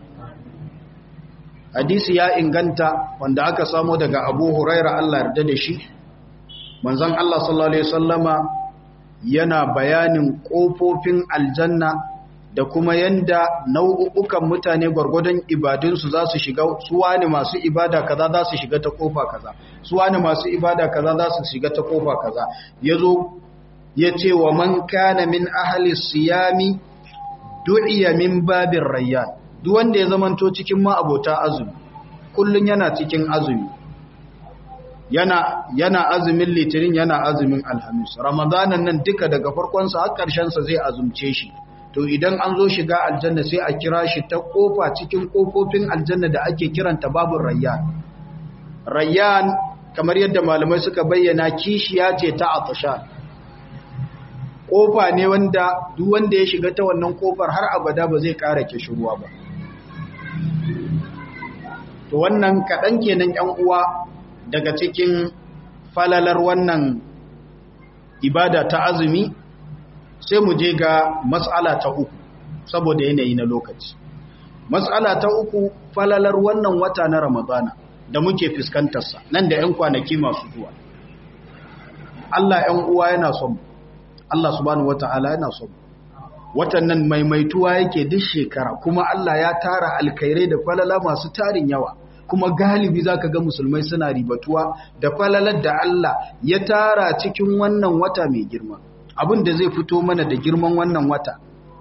hadisi ya inganta wanda aka samu daga Abu Huraira Allah yarda da shi manzon Allah sallallahu alaihi wasallama yana bayanin kofofin aljanna da kuma yanda nau'ukan mutane gwargwadon ibadunsu za su shiga su wani masu ibada kaza za su shiga ta kofa kaza su wani masu ibada kaza za su shiga ta kofa kaza yazo yace wa man kana min ahli siyami du'iya min babir rayyan duk wanda ya zamanto cikin ma abota azumi kullun yana cikin azumi yana yana azumin litinin yana azumin alhamis ramadanan nan duka daga farkonsa har ƙarshensa zai azumce shi to idan an zo shiga aljanna sai a kira shi ta kofa cikin kofofin aljanna da ake kiranta babun rayyan rayyan kamar yadda malamai suka bayyana kishiya ce ta atashan kofa ne wanda duk wanda ya shiga ta wannan kofar har abada ba zai ƙara kishirwa ba to wannan kaɗan kenan ‘yan uwa daga cikin falalar wannan ibada ta azumi sai mu je ga matsala ta uku saboda yanayi na lokaci matsala ta uku falalar wannan wata na ramadana da muke fuskantarsa nan da ‘yan kwanaki masu zuwa Allah ‘yan uwa yana son Allah subhanahu wata'ala yana son watan nan maimaituwa yake duk shekara kuma Allah ya tara alkairai da falala masu tarin yawa kuma galibi zaka ga musulmai suna ribatuwa da falalar da Allah ya tara cikin wannan wata mai girma abin da zai fito mana da girman wannan wata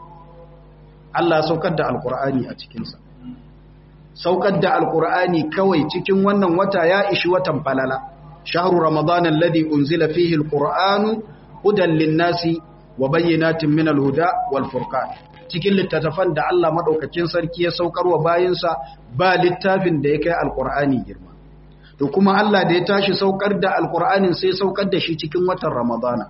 Allah saukar da alkur'ani a cikinsa saukar da alkur'ani kawai cikin wannan wata ya ishi watan falala shahru ramadan alladhi unzila fihi alqur'anu hudan lin-nasi wa bayyinatin min al-huda wal furqan cikin littattafan da Allah madaukakin sarki ya saukar wa bayinsa ba littafin da ya kai alqur'ani girma to kuma Allah da ya tashi saukar da alqur'anin sai saukar da shi cikin watan ramadana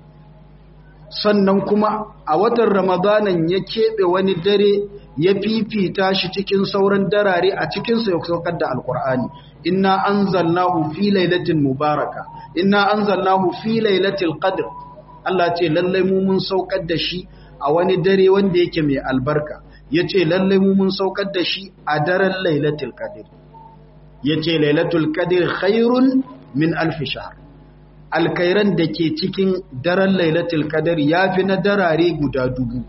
sannan kuma a watan ramadanan ya keɓe wani dare ya fifita shi cikin sauran darare a cikinsa ya saukar da alkur'ani inna anzalnahu fi lailatin mubaraka inna anzalnahu fi lailatul qadr Allah ce lallai mu mun saukar da shi a wani dare wanda yake mai albarka yace lallai mu mun saukar da shi a daren lailatul qadr yace lailatul qadr khairun min alf shahr alkairan da ke cikin daren lailatul qadr yafi na darare guda dubu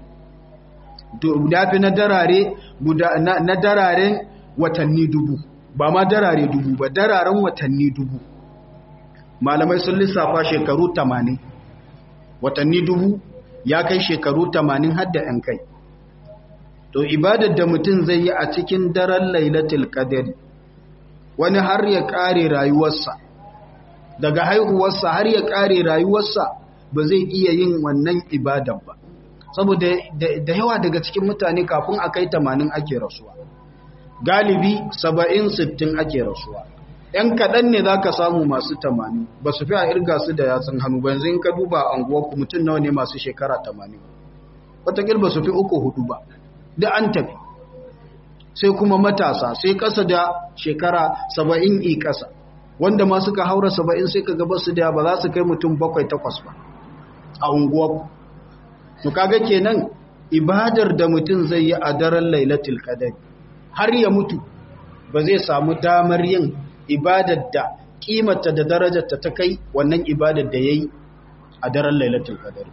yafi na darare guda na dararen watanni dubu ba ma darare dubu ba dararen watanni dubu malamai sun lissafa shekaru 80 watanni dubu ya kai shekaru 80 hadda yan kai to ibadar da mutum zai yi a cikin daren lailatul qadr wani har ya kare rayuwarsa daga haihuwarsa har ya kare rayuwarsa ba zai iya yin wannan ibadar ba saboda da yawa daga cikin mutane kafin a kai 80 ake rasuwa galibi 70-60 ake rasuwa ‘yan kaɗan ne za ka samu masu 80 ba su fi a irga su da yatsun hannu ba yanzu in ka duba a ku mutum nawa ne masu shekara 80 watakil ba su fi uku hudu ba da an tafi sai kuma matasa sai ƙasa da shekara 70 i ƙasa wanda ma suka haura 70 sai ka gaba su da ba za su kai mutum bakwai takwas ba a unguwarku to kaga kenan ibadar da mutum zai yi a daren lailatul qadr har ya mutu ba zai samu damar yin ibadar da kimata da darajarta ta kai wannan ibadar da yayi a daren lailatul qadr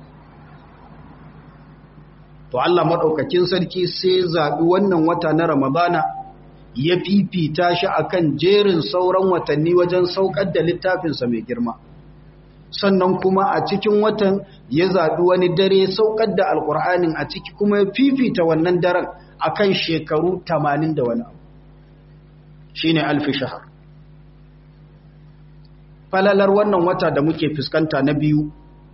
to Allah madaukakin sarki sai zabi wannan wata na ramadana ya fifita shi akan jerin sauran watanni wajen saukar da littafinsa mai girma sannan kuma a cikin watan ya zaɓi wani dare saukar da alƙur'anin a ciki kuma ya fifita wannan daren akan shekaru tamanin da wani abu shi ne alfi shahar falalar wannan wata da muke fuskanta na biyu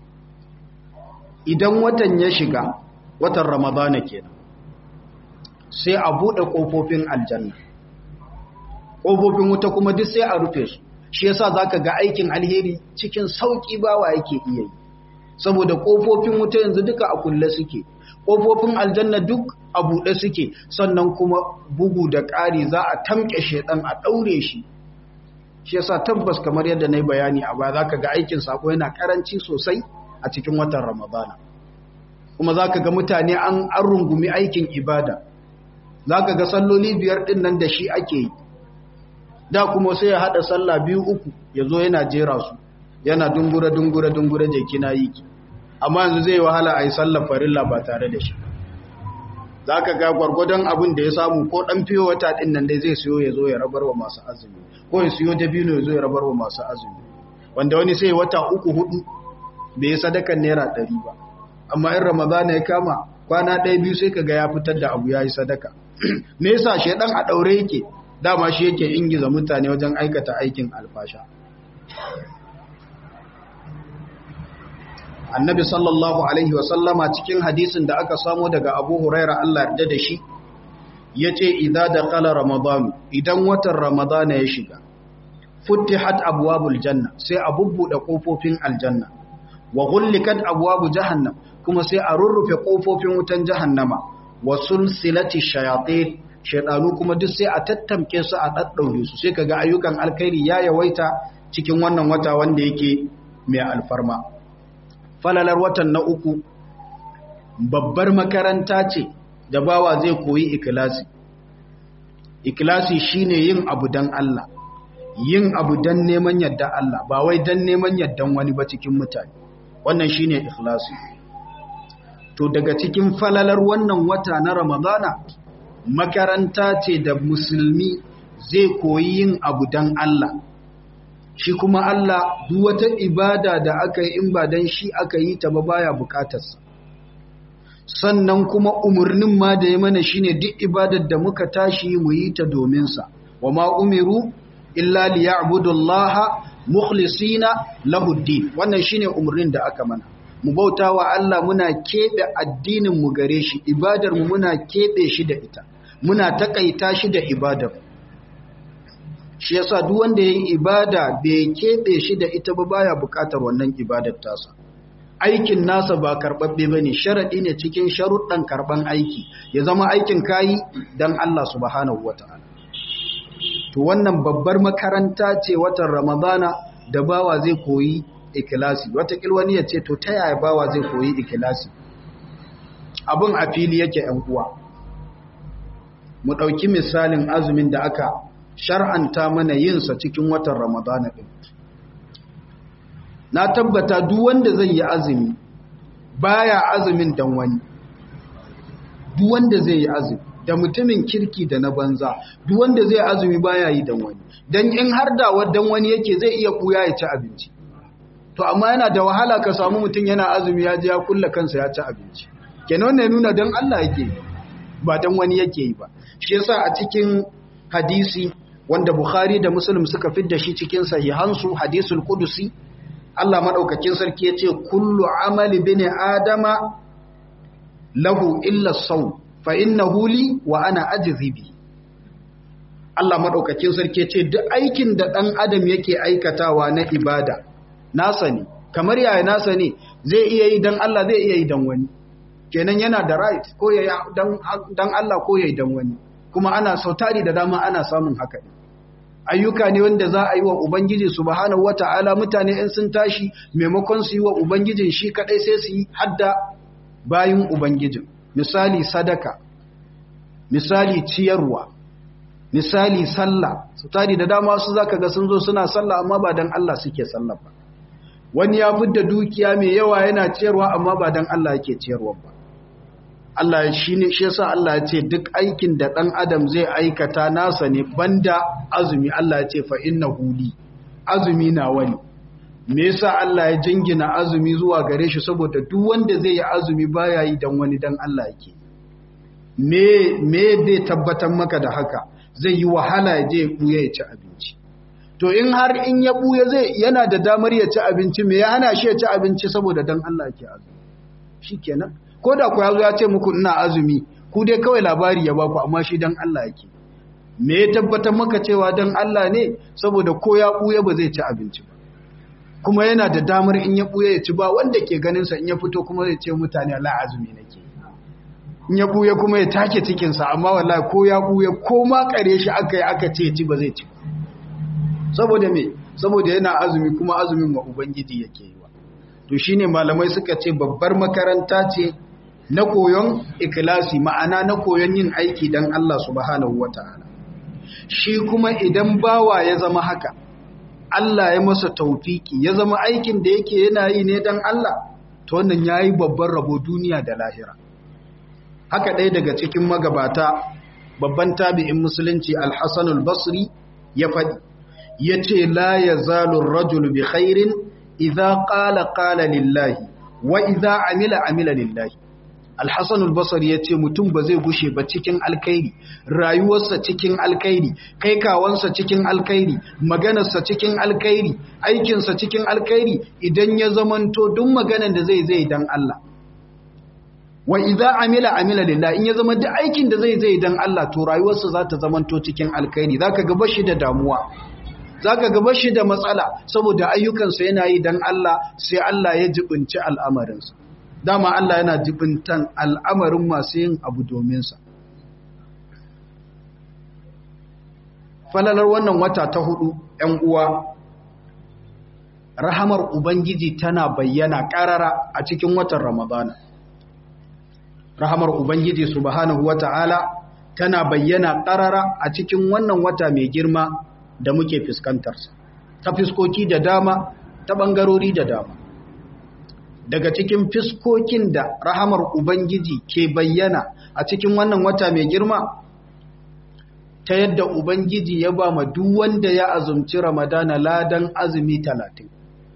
idan watan ya shiga watan ramadana kenan sai a buɗe ƙofofin aljanna ƙofofin wuta kuma duk sai a rufe su shi yasa zaka ga aikin alheri cikin sauki bawa yake iya yi saboda kofofin wuta yanzu duka a kulle suke kofofin aljanna duk a buɗe suke sannan kuma bugu da ƙari za a tamke shedan a daure shi shi yasa tabbas kamar yadda nayi bayani a baya zaka ga aikin sako yana karanci sosai a cikin watan ramadana kuma zaka ga mutane an an rungumi aikin ibada zaka ga salloli biyar din nan da shi ake yi da kuma sai ya hada sallah biyu uku ya zo yana jera su yana dungura dungura dungura jeki na yi amma yanzu zai wahala a yi sallar farilla ba tare da shi za ka ga gwargwadon abin da ya samu ko ɗan fiye wata ɗin nan dai zai siyo ya zo ya rabar wa masu azumi ko ya siyo dabino ya zo ya rabar wa masu azumi wanda wani sai wata uku hudu bai yi sadakan naira ɗari ba amma in ramadana ya kama kwana ɗaya biyu sai ka ga ya fitar da abu ya yi sadaka me yasa shaidan a ɗaure yake dama shi yake ingiza mutane wajen aikata aikin alfasha annabi sallallahu alaihi wasallama cikin hadisin da aka samo daga abu huraira Allah yarda da shi ya ce idza dakhala ramadan idan watan ramadana ya shiga futtihat abwabul janna sai a bubbuɗe kofofin aljanna wa ghullikat abwabu jahannam kuma sai a rurrufe kofofin wutan jahannama wa sulsilati shayatin shaydanu kuma duk sai a tattamke su a daddaure su sai kaga ayyukan alkhairi ya yawaita cikin wannan wata wanda yake mai alfarma falalar watan na uku babbar makaranta ce da bawa zai koyi ikilasi ikilasi shine yin abu dan Allah yin abu dan neman yadda Allah ba wai dan neman yaddan wani ba cikin mutane wannan shine ikhlasi to daga cikin falalar wannan wata na Ramadana makaranta ce da musulmi zai koyi yin abu dan Allah shi kuma Allah duk wata ibada da aka yi in ba dan shi aka yi ta ba baya bukatarsa sannan kuma umarnin ma da ya mana shine duk ibadar da muka tashi mu yi ta domin sa wa ma umiru illa liya'budullaha mukhlisina lahu din wannan shine umarnin da aka mana mu bautawa Allah muna kebe addinin mu gare shi ibadar mu muna kebe shi da ita muna takaita shi da ibadar shi yasa duk wanda yayi ibada bai kebe shi da ita ba baya bukatar wannan ibadar tasa aikin nasa ba karbabbe bane sharadi ne cikin sharuɗan karban aiki ya zama aikin kayi dan Allah subhanahu wataala to wannan babbar makaranta ce watan Ramadana da bawa zai koyi ikhlasi wata wani ya ce to ta yaya bawa zai koyi ikhlasi abun a fili yake yan uwa mu dauki misalin azumin da aka shar'anta mana yinsa cikin watan Ramadana ɗin. Na tabbata duk wanda zai yi azumi baya azumin dan wani. Duk wanda zai yi azumi da mutumin kirki da na banza, duk wanda zai azumi baya yi dan wani. Dan in har da dan wani yake zai iya kuya ya ci abinci. To amma yana da wahala ka samu mutum yana azumi ya je ya kulla kansa ya ci abinci. Kenan wannan nuna dan Allah yake yi ba dan wani yake yi ba. Shi yasa a cikin hadisi wanda Bukhari da Muslim suka fidda shi cikin sahihansu hadisul qudusi Allah madaukakin sarki yace kullu amali bini adama lahu illa saw fa innahu li wa ana ajzi bi Allah madaukakin sarki yace duk aikin da dan adam yake aikatawa na ibada nasa ne kamar yaya nasa ne zai iya yi dan Allah zai iya yi dan wani kenan yana da right ko yayi dan dan Allah ko yayi dan wani kuma ana sautari da dama ana samun haka ne ayyuka ne wanda za a yi wa ubangiji subhanahu wata'ala mutane in sun tashi maimakon su yi wa ubangijin shi kadai sai su yi hadda bayin ubangijin misali sadaka misali ciyarwa misali sallah sautari da dama su zaka ga sun zo suna sallah amma ba dan Allah suke sallah ba wani ya fidda dukiya mai yawa yana ciyarwa amma ba dan Allah yake ciyarwa ba Allah shi ne shi yasa Allah ya ce duk aikin da ɗan adam zai aikata nasa ne banda azumi Allah ya ce fa innahu li azumi na wani me yasa Allah ya jingina azumi zuwa gare shi saboda duk wanda zai yi azumi baya yi dan wani dan Allah yake me me bai tabbatar maka da haka zai yi wahala ya je ya buya ya ci abinci to in har in ya buya zai yana da damar ya ci abinci me ya hana shi ya ci abinci saboda dan Allah yake azumi shikenan ko da ku yazo ya ce muku ina azumi ku dai kawai labari ya baku amma shi dan Allah yake me ya tabbatar maka cewa dan Allah ne saboda ko ya buya ba zai ci abinci ba kuma yana da damar in ya buya ya ci ba wanda ke ganin sa in ya fito kuma zai ce mutane Allah azumi nake in ya buya kuma ya take cikin sa amma wallahi ko ya buya ko ma kare shi aka yi aka ce ci ba zai ci saboda me saboda yana azumi kuma azumin wa ubangiji yake yi wa to shine malamai suka ce babbar makaranta ce na koyon ikilasi ma'ana na koyon yin aiki don Allah subhanahu wa ta'ala shi kuma idan bawa ya zama haka Allah ya masa taufiki ya zama aikin da yake yana yi ne don Allah to wannan ya yi babban rabo duniya da lahira haka ɗaya daga cikin magabata babban tabi'in musulunci alhassanul basri ya faɗi ya ce la ya zalun rajul bi khairin idza qala qala lillahi wa idza amila amila lillahi Al-Hassan al-Basri ya ce mutum ba zai gushe ba cikin alkhairi rayuwarsa cikin alkhairi kai kawansa cikin alkhairi maganarsa cikin alkhairi aikinsa cikin alkhairi idan ya zamanto duk maganar da zai zai dan Allah wa idza amila amila lillah in ya zama duk aikin da zai zai dan Allah to rayuwarsa za ta zamanto cikin alkhairi zaka ga bashi da damuwa zaka ga bashi da matsala saboda ayyukansa yana yi dan Allah sai Allah ya jibinci al'amarinsa dama Allah yana jibintan al'amarin masu yin abu domin sa falalar wannan wata ta hudu ‘yan uwa rahamar Ubangiji tana bayyana ƙarara a cikin watan Ramadana rahamar Ubangiji subhanahu wata'ala tana bayyana ƙarara a cikin wannan wata mai girma da muke fuskantarsa ta fiskoki da dama ta ɓangarori da dama daga cikin fiskokin da rahamar Ubangiji ke bayyana a cikin wannan wata mai girma ta yadda Ubangiji ya ba ma duk wanda ya azumci Ramadana ladan azumi talatin.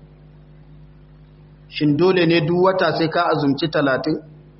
Shin dole ne duk wata sai ka azumci talatin?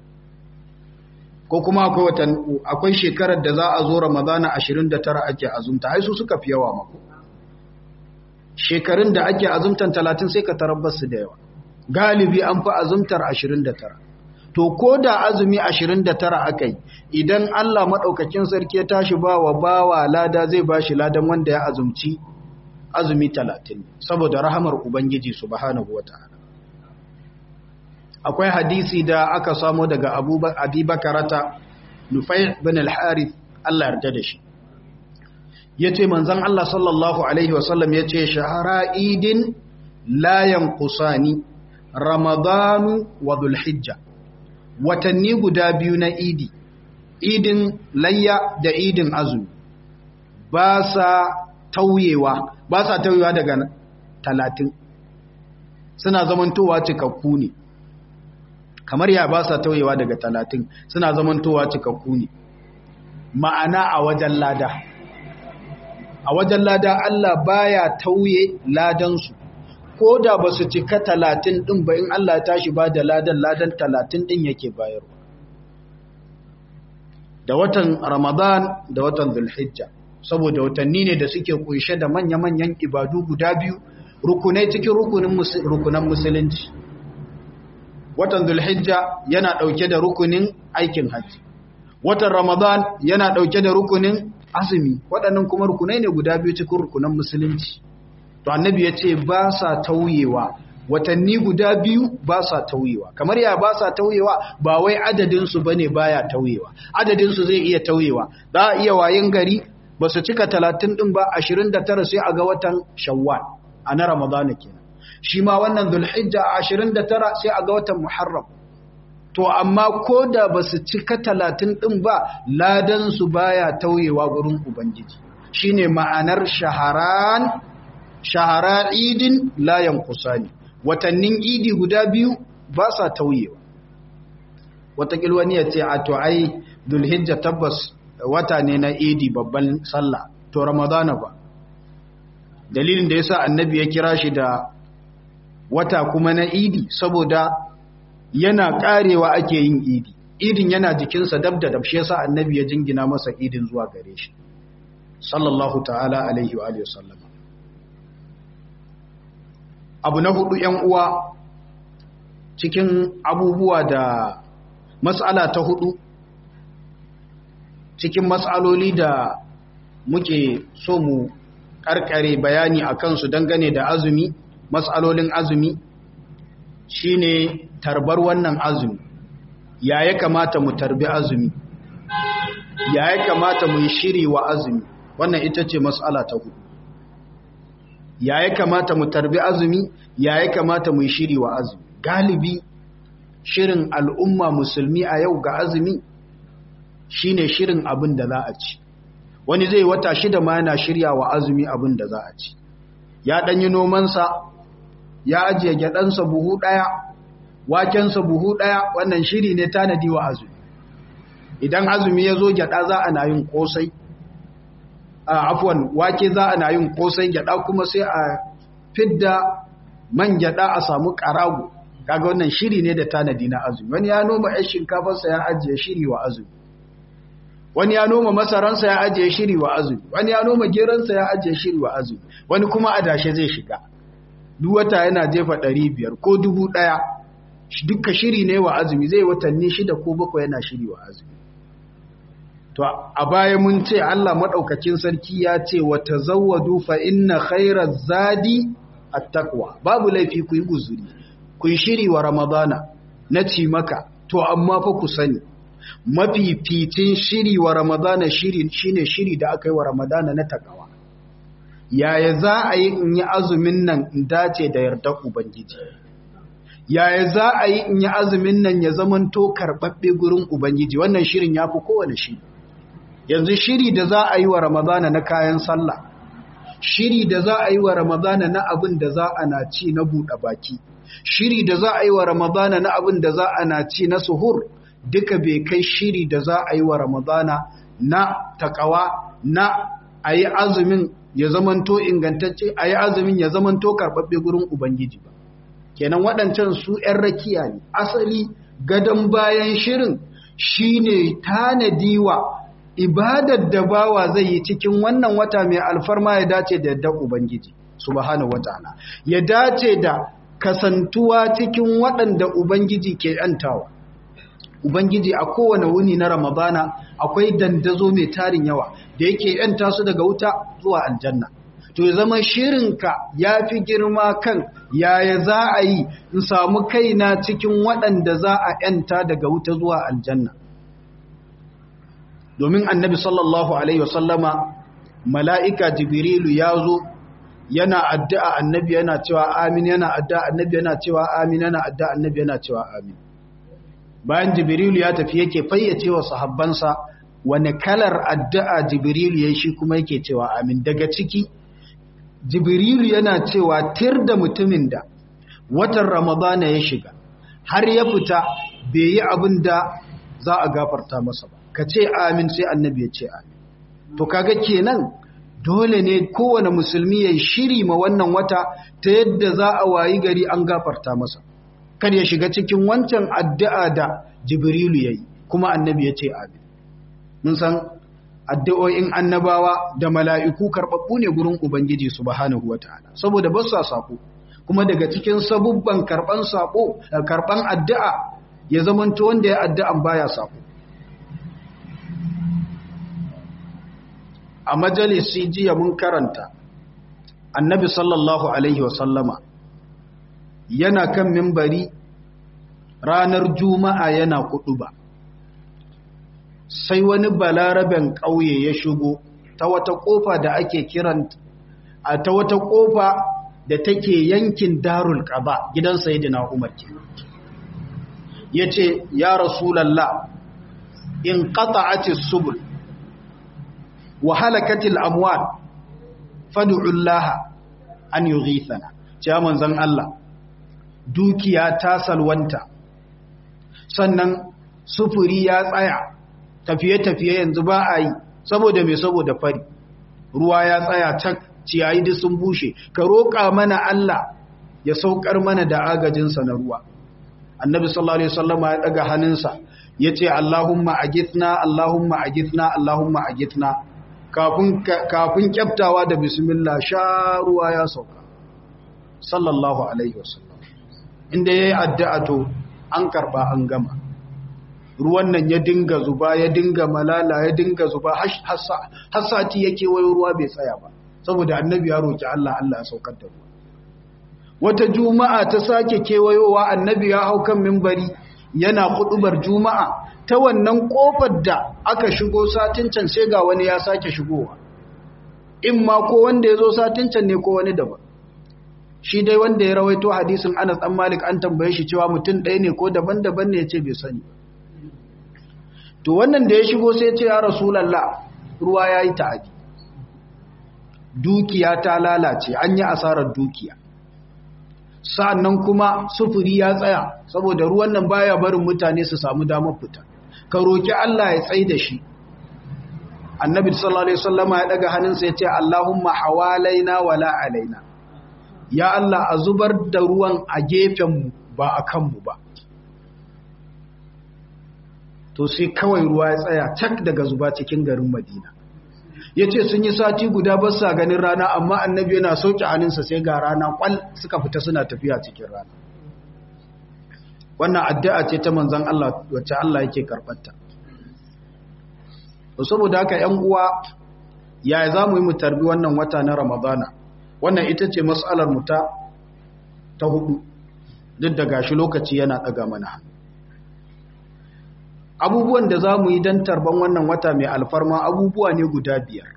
Ko kuma akwai watan akwai shekarar da za a zo Ramadana ashirin da tara ake azumta, ai su suka fi yawa mako. Shekarun da ake azumtan talatin sai ka tarabbar su da yawa. Galibi an fi azumtar ashirin da tara. to ko da azumi 29 akai idan Allah madaukakin sarki ya tashi bawa bawa lada zai bashi ladan wanda ya azumci azumi 30 saboda rahamar ubangiji subhanahu wataala akwai hadisi da aka samu daga Abu Bakarata Nufai bin al-Harith Allah yarda da shi yace manzon Allah sallallahu alaihi wasallam yace shahara idin la yanqusani ramadanu wa dhulhijja watanni guda biyu na idi idin layya da idin azumi ba sa tauyewa ba sa tauyewa daga talatin suna zamantowa cikakku ne kamar ya ba sa tauyewa daga talatin suna zamantowa cikakku ne ma'ana a wajen lada a wajen lada Allah baya tauye ladansu ko da ba su cika talatin ɗin ba in Allah ya tashi ba da ladan ladan talatin ɗin yake bayarwa da watan ramadan da watan zulhijja saboda watanni ne da suke kunshe da manya-manyan ibadu guda biyu rukunai cikin rukunan musulunci watan zulhijja yana ɗauke da rukunin aikin hajji watan ramadan yana ɗauke da rukunin azumi waɗannan kuma rukunai ne guda biyu cikin rukunan musulunci to annabi ya ce ba sa tauyewa watanni guda biyu ba sa tauyewa kamar ya ba sa tauyewa ba wai adadinsu ba ne ba ya tauyewa adadinsu zai iya tauyewa za a iya wayin gari ba su cika talatin ɗin ba ashirin da tara sai a ga watan shawwal a na ramadana kenan shi ma wannan zulhijja a ashirin da tara sai a ga watan muharram to amma ko da ba su cika talatin ɗin ba ladansu baya tauyewa gurin ubangiji shine ma'anar shaharan shahara idin layan kusani watannin idi guda biyu ba sa tauyewa watakil wani ya ce a to ai dulhijja tabbas wata ne na idi babban sallah to ramadana ba dalilin da yasa annabi ya kira shi da wata kuma na idi saboda yana karewa ake yin idi idin yana jikinsa dab da dab shi yasa annabi ya jingina masa idin zuwa gare shi sallallahu ta'ala alaihi wa alihi wasallam abu na hudu yan uwa cikin abubuwa da matsala ta hudu cikin matsaloli da muke so mu karkare bayani a kansu dangane da azumi matsalolin azumi shine tarbar wannan azumi ya ya kamata mu tarbi azumi ya ya kamata mu yi shiri wa azumi wannan ita ce matsala ta hudu ya ya kamata mu tarbi azumi ya ya kamata mu yi shiri wa azumi galibi shirin al'umma musulmi a yau ga azumi shine shirin abin da za a ci wani zai wata shida ma yana shirya wa azumi abin da za a ci ya ɗanyi nomansa ya ajiye gyaɗansa buhu ɗaya wakensa buhu ɗaya wannan shiri ne tanadi wa azumi idan azumi ya zo gyaɗa za a na yin ƙosai a afuwan wake za a na yin ƙosai gyaɗa kuma sai a fidda man gyaɗa a samu ƙarago kaga wannan shiri ne da tanadi na azumi wani ya noma ƴan shinkafarsa ya ajiye shiri wa azumi wani ya noma masaransa ya ajiye shiri wa azumi wani ya noma geransa ya ajiye shiri wa azumi wani kuma adashe zai shiga duk wata yana jefa ɗari biyar ko dubu ɗaya duka shiri ne wa azumi zai watanni shida ko bakwai yana shiri wa azumi to a baya mun ce Allah madaukakin sarki ya ce wa tazawwadu fa inna khairaz zadi at-taqwa babu laifi ku yi guzuri ku yi shiri wa ramadana na ci maka to amma fa ku sani mafificin shiri wa ramadana shiri shine shiri da aka yi wa ramadana na takawa yaya za a yi in yi azumin nan in dace da yardar ubangiji yaya za a yi in yi azumin nan ya zamanto karɓaɓɓe gurin ubangiji wannan shirin ya fi kowane shiri yanzu shiri da za a yi wa ramadana na kayan sallah shiri da za a yi wa ramadana na abin da za a na ci na buɗe baki shiri da za a yi wa ramadana na abin da za a na ci na suhur duka bai kai shiri da za a yi wa ramadana na takawa na a yi azumin ya zamanto ingantacce a yi azumin ya zamanto karɓaɓɓe gurin ubangiji ba kenan waɗancan su ‘yan rakiya ne asali gadon bayan shirin shine tanadiwa ibadar da bawa zai yi cikin wannan wata mai alfarma ya dace da yadda ubangiji subhanahu wataala ya dace da kasantuwa cikin waɗanda ubangiji ke ‘yantawa ubangiji a kowane wuni na ramadana akwai dandazo mai tarin yawa da yake ‘yanta su daga wuta zuwa aljanna to ya zama shirinka ya fi girma kan yaya za a yi in samu kaina cikin waɗanda za a ‘yanta daga wuta zuwa aljanna domin annabi sallallahu alaihi wasallama mala'ika jibrilu ya zo yana addu'a annabi yana cewa amin yana addu'a annabi yana cewa amin yana addu'a annabi yana cewa amin bayan jibrilu ya tafi yake fayyace wa sahabbansa wani kalar addu'a jibrilu ya shi kuma yake cewa amin daga ciki jibrilu yana cewa tir da mutumin da watan ramadana ya shiga har ya fita bai yi abin da za a gafarta masa ba ka ce amin sai annabi ya ce amin to kaga kenan dole ne kowane musulmi ya shiri ma wannan wata ta yadda za a wayi gari an gafarta masa kar ya shiga cikin wancan addu'a da jibrilu ya yi kuma annabi ya ce amin mun san addu'o'in annabawa da mala'iku karɓaɓɓu ne gurin ubangiji subhanahu wa ta'ala saboda ba su sako kuma daga cikin sabubban karɓan sako karɓan addu'a ya zamanta wanda ya addu'an baya sako a majalisi jiya mun karanta annabi sallallahu alaihi wasallama yana kan mimbari ranar juma'a yana kudu ba sai wani balaraben ƙauye ya shigo ta wata ƙofa da ake kiran a ta wata ƙofa da take yankin darul ƙaba gidan sayidina umar ke ya ce ya rasulallah in ƙata'atis subul wa halakatil amwal fad'ullaha an yughithana ce manzon Allah dukiya ta salwanta sannan sufuri ya tsaya tafiye-tafiye yanzu ba a yi saboda mai saboda fari ruwa ya tsaya tak ciyayi duk sun bushe ka roƙa mana Allah ya saukar mana da agajinsa na ruwa annabi sallallahu alaihi wasallama ya daga hannunsa yace Allahumma agithna Allahumma agithna Allahumma agithna kafin kafin kyaftawa da bismillah sha ruwa ya sauka sallallahu alaihi wasallam inda yayi addu'a to an karba an gama ruwan nan ya dinga zuba ya dinga malala ya dinga zuba har sati yake wayo ruwa bai tsaya ba saboda annabi ya roki Allah Allah ya saukar da ruwa wata juma'a ta sake kewayowa annabi ya hau kan mimbari yana kudubar juma'a ta wannan kofar da aka shigo satin can sai ga wani ya sake shigowa in ma ko wanda ya zo satin can ne ko wani daban shi dai wanda ya rawaito hadisin Anas dan Malik an tambaye shi cewa mutum ɗaya ne ko daban-daban ne ya ce bai sani to wannan da ya shigo sai ya ce ya rasulullah ruwa yayi ta'adi dukiya ta lalace an yi asarar dukiya sa'annan kuma sufuri ya tsaya saboda ruwan nan baya barin mutane su samu damar fita ka roki Allah ya tsai da shi annabi sallallahu alaihi wasallama ya daga hannunsa ya ce Allahumma hawalaina wala alaina ya Allah a zubar da ruwan a gefen mu ba a kanmu ba to sai kawai ruwa ya tsaya cak daga zuba cikin garin madina ya ce sun yi sati guda ba sa ganin rana amma annabi yana sauke hannunsa sai ga rana kwal suka fita suna tafiya cikin rana wannan addu'a ce ta manzan Allah wacce Allah yake karɓarta saboda haka ‘yan uwa ya za mu yi mu tarbi wannan wata na ramadana wannan ita ce matsalar mu ta ta hudu duk da gashi lokaci yana ɗaga mana abubuwan da za mu yi don tarban wannan wata mai alfarma abubuwa ne guda biyar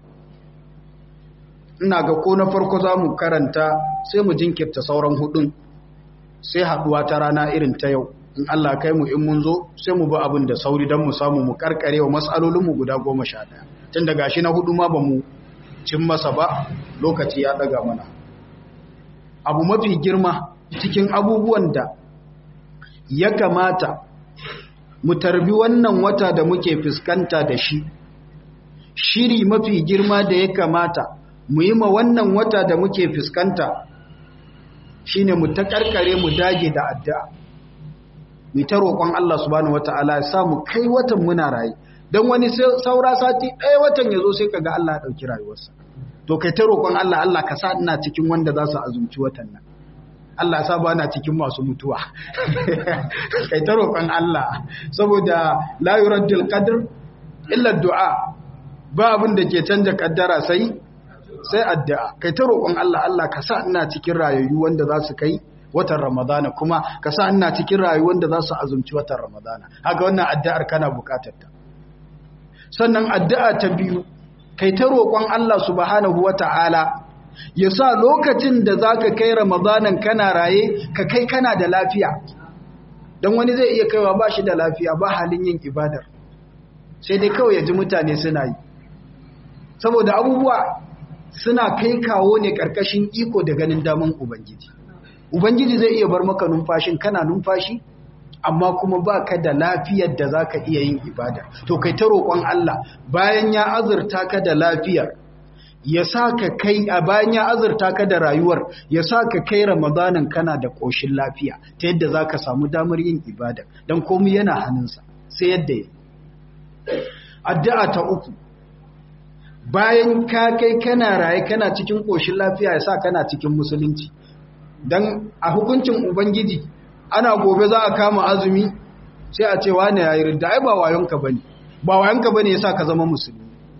ina ga ko na farko za mu karanta sai mu jinkirta sauran hudun sai haduwa ta rana irin ta yau in Allah kai mu in mun zo sai mu bi abin da sauri don mu samu mu karkare wa matsalolinmu guda goma sha ɗaya tun da gashi na hudu ma ba mu cin masa ba lokaci ya ɗaga mana abu mafi girma cikin abubuwan da ya kamata mu tarbi wannan wata da muke fuskanta da shi shiri mafi girma da ya kamata mu yi ma wannan wata da muke fuskanta shine mu ta karkare mu dage da addu'a mu ta roƙon Allah subhanahu wataala ya sa mu kai watan muna raye dan wani saura sati ɗaya watan ya zo sai kaga Allah ya ɗauki rayuwarsa to kai ta roƙon Allah Allah ka sa ina cikin wanda za su azumci watan nan Allah sa ba na cikin masu mutuwa kai ta roƙon Allah saboda la yuraddul qadr illa du'a ba abin da ke canja kaddara sai sai addu'a kai ta roƙon Allah Allah ka sa ina cikin rayuwa wanda za su kai watan Ramadana kuma ka sa ina cikin rayuwa wanda za su azumci watan Ramadana haka wannan addu'ar kana buƙatar ta sannan addu'a ta biyu kai ta roƙon Allah subhanahu wata'ala ya sa lokacin da za ka kai ramadanan kana raye ka kai kana da lafiya don wani zai iya kaiwa ba shi da lafiya ba halin yin ibadar sai dai kawai ya ji mutane suna yi saboda abubuwa suna kai kawo ne ƙarƙashin iko da ganin daman ubangiji ubangiji zai iya bar maka numfashin kana numfashi amma kuma ba ka da lafiyar da za ka iya yin ibada to kai ta roƙon Allah bayan ya azurta ka da lafiyar ya sa ka kai a bayan ya azurta ka da rayuwar ya sa ka kai ramadanin kana da ƙoshin lafiya ta yadda za ka samu damar yin ibada don komi yana hannunsa sai yadda ya addu'a ta uku bayan ka kai kana raye kana cikin ƙoshin lafiya ya sa kana cikin musulunci don a hukuncin ubangiji ana gobe za a kama azumi sai a ce wane ya yi ridda ai ba wayonka ba ne ba wayonka ba ne ya sa ka zama musulmi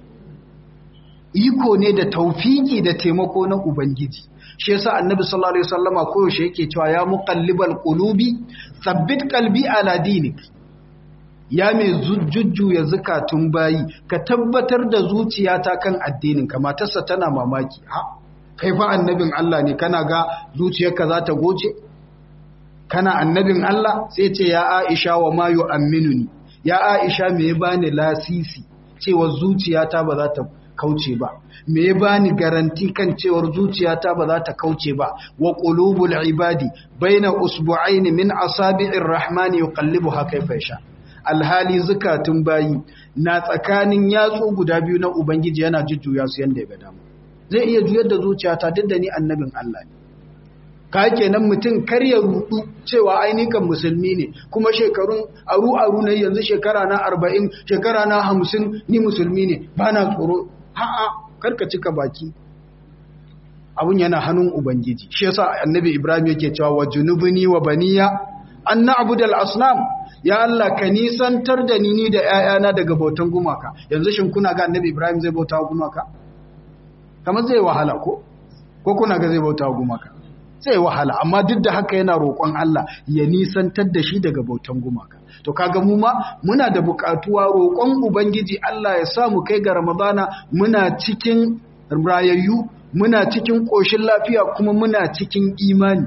iko ne da taufiki da taimako na ubangiji shi yasa annabi sallallahu alaihi wasallama koyaushe yake cewa ya muqallibal qulubi thabbit qalbi ala dinik ya mai jujjuya zakatun bayi ka tabbatar da zuciyata kan addinin ka matarsa tana mamaki ha kai fa annabin Allah ne kana ga zuciyarka za ta goce kana annabin Allah sai ce ya Aisha wa ma yu'minuni ya Aisha me ya bani lasisi cewa zuciyata ba za ta kauce ba me ya bani garanti kan cewar zuciyata ba za ta kauce ba wa qulubul ibadi baina usbu'aini min asabi'ir rahmani yuqallibuha kayfa yasha alhali zakatun bayi na tsakanin yatsu guda biyu na ubangiji yana jujjuya su yanda ya ga dama zai iya juyar da zuciyata duk da ni annabin Allah ne ka kenan mutum kar ya rudu cewa ainihin musulmi ne kuma shekarun aru aru ne yanzu shekara na 40 shekara na 50 ni musulmi ne bana tsoro a'a karka cika baki abun yana hannun ubangiji shi yasa annabi ibrahim yake cewa wa junubuni wa baniya an na'budal asnam ya Allah ka nisantar da ni ni da ƴaƴana daga bautan gumaka yanzu shin kuna ga annabi ibrahim zai bauta wa gumaka kamar zai wahala ko ko kuna ga zai bauta wa gumaka zai wahala amma duk da haka yana roƙon Allah ya nisantar da shi daga bautan gumaka to kaga mu ma muna da buƙatuwa roƙon ubangiji Allah ya sa mu kai ga ramadana muna cikin rayayyu muna cikin ƙoshin lafiya kuma muna cikin imani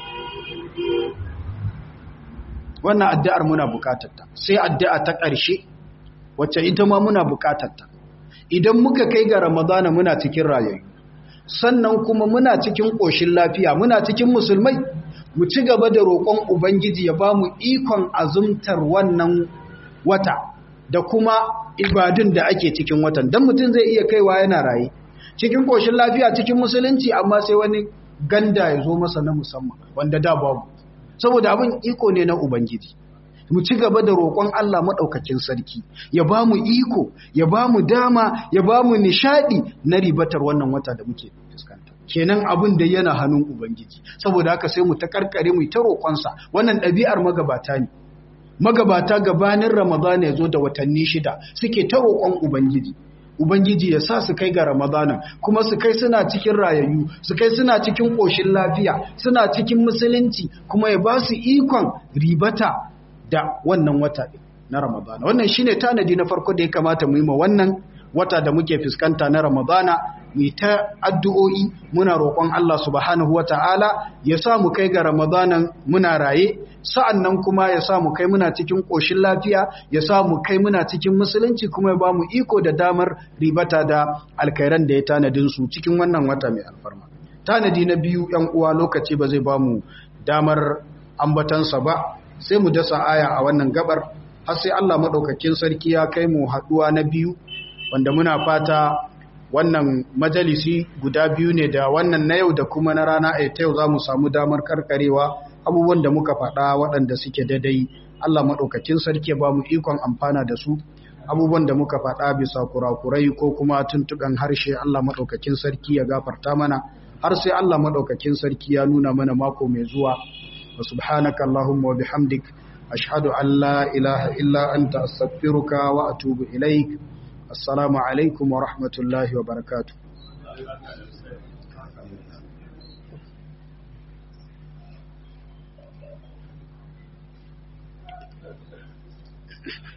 wannan addu'ar muna buƙatarta sai addu'a ta ƙarshe wacce ita ma muna buƙatarta idan muka kai ga ramadana muna cikin rayayyu sannan kuma muna cikin ƙoshin lafiya muna cikin musulmai mu ci gaba da roƙon ubangiji ya ba mu ikon azumtar wannan wata da kuma ibadun da ake cikin watan don mutum zai iya kaiwa yana raye cikin ƙoshin lafiya cikin musulunci amma sai wani ganda ya zo masa na musamman wanda da babu saboda abin iko ne na ubangiji mu ci gaba da roƙon Allah maɗaukakin sarki ya ba mu iko ya ba mu dama ya ba mu nishaɗi na ribatar wannan wata da muke fuskanta kenan abin da yana hannun ubangiji saboda haka sai mu ta karkare mu ta roƙonsa wannan ɗabi'ar magabata ne magabata gabanin ramadana ya zo da watanni shida suke ta roƙon ubangiji ubangiji ya sa su kai ga ramadanan kuma su kai suna cikin rayayyu su kai suna cikin ƙoshin lafiya suna cikin musulunci kuma ya ba su ikon ribata da wannan wata na ramadana wannan shine tanadi na farko da ya kamata mu yi ma wannan wata da muke fuskanta na ramadana mu ta addu'o'i muna roƙon Allah subhanahu wata'ala ya sa mu kai ga ramadanan muna raye sa'annan kuma ya sa mu kai muna cikin ƙoshin lafiya ya sa mu kai muna cikin musulunci kuma ya ba mu iko da damar ribata da alkairan da ya tanadin su cikin wannan wata mai alfarma tanadi na biyu ‘yan uwa lokaci ba zai ba mu damar ambatansa ba sai mu dasa aya a wannan gabar har sai Allah maɗaukakin sarki ya kai mu haɗuwa na biyu wanda muna fata wannan majalisi guda biyu ne da wannan na yau da kuma na rana a ta yau za mu samu damar karkarewa abubuwan da muka faɗa waɗanda suke daidai Allah maɗaukakin sarki ya ba mu ikon amfana da su abubuwan da muka faɗa bisa kurakurai ko kuma tuntuɓen harshe Allah maɗaukakin sarki ya gafarta mana har sai Allah maɗaukakin sarki ya nuna mana mako mai zuwa wa subhanaka Allahumma wa bihamdik ashhadu an la ilaha illa anta astaghfiruka wa atubu ilaik assalamu alaikum wa rahmatullahi wa barakatuh Thank you.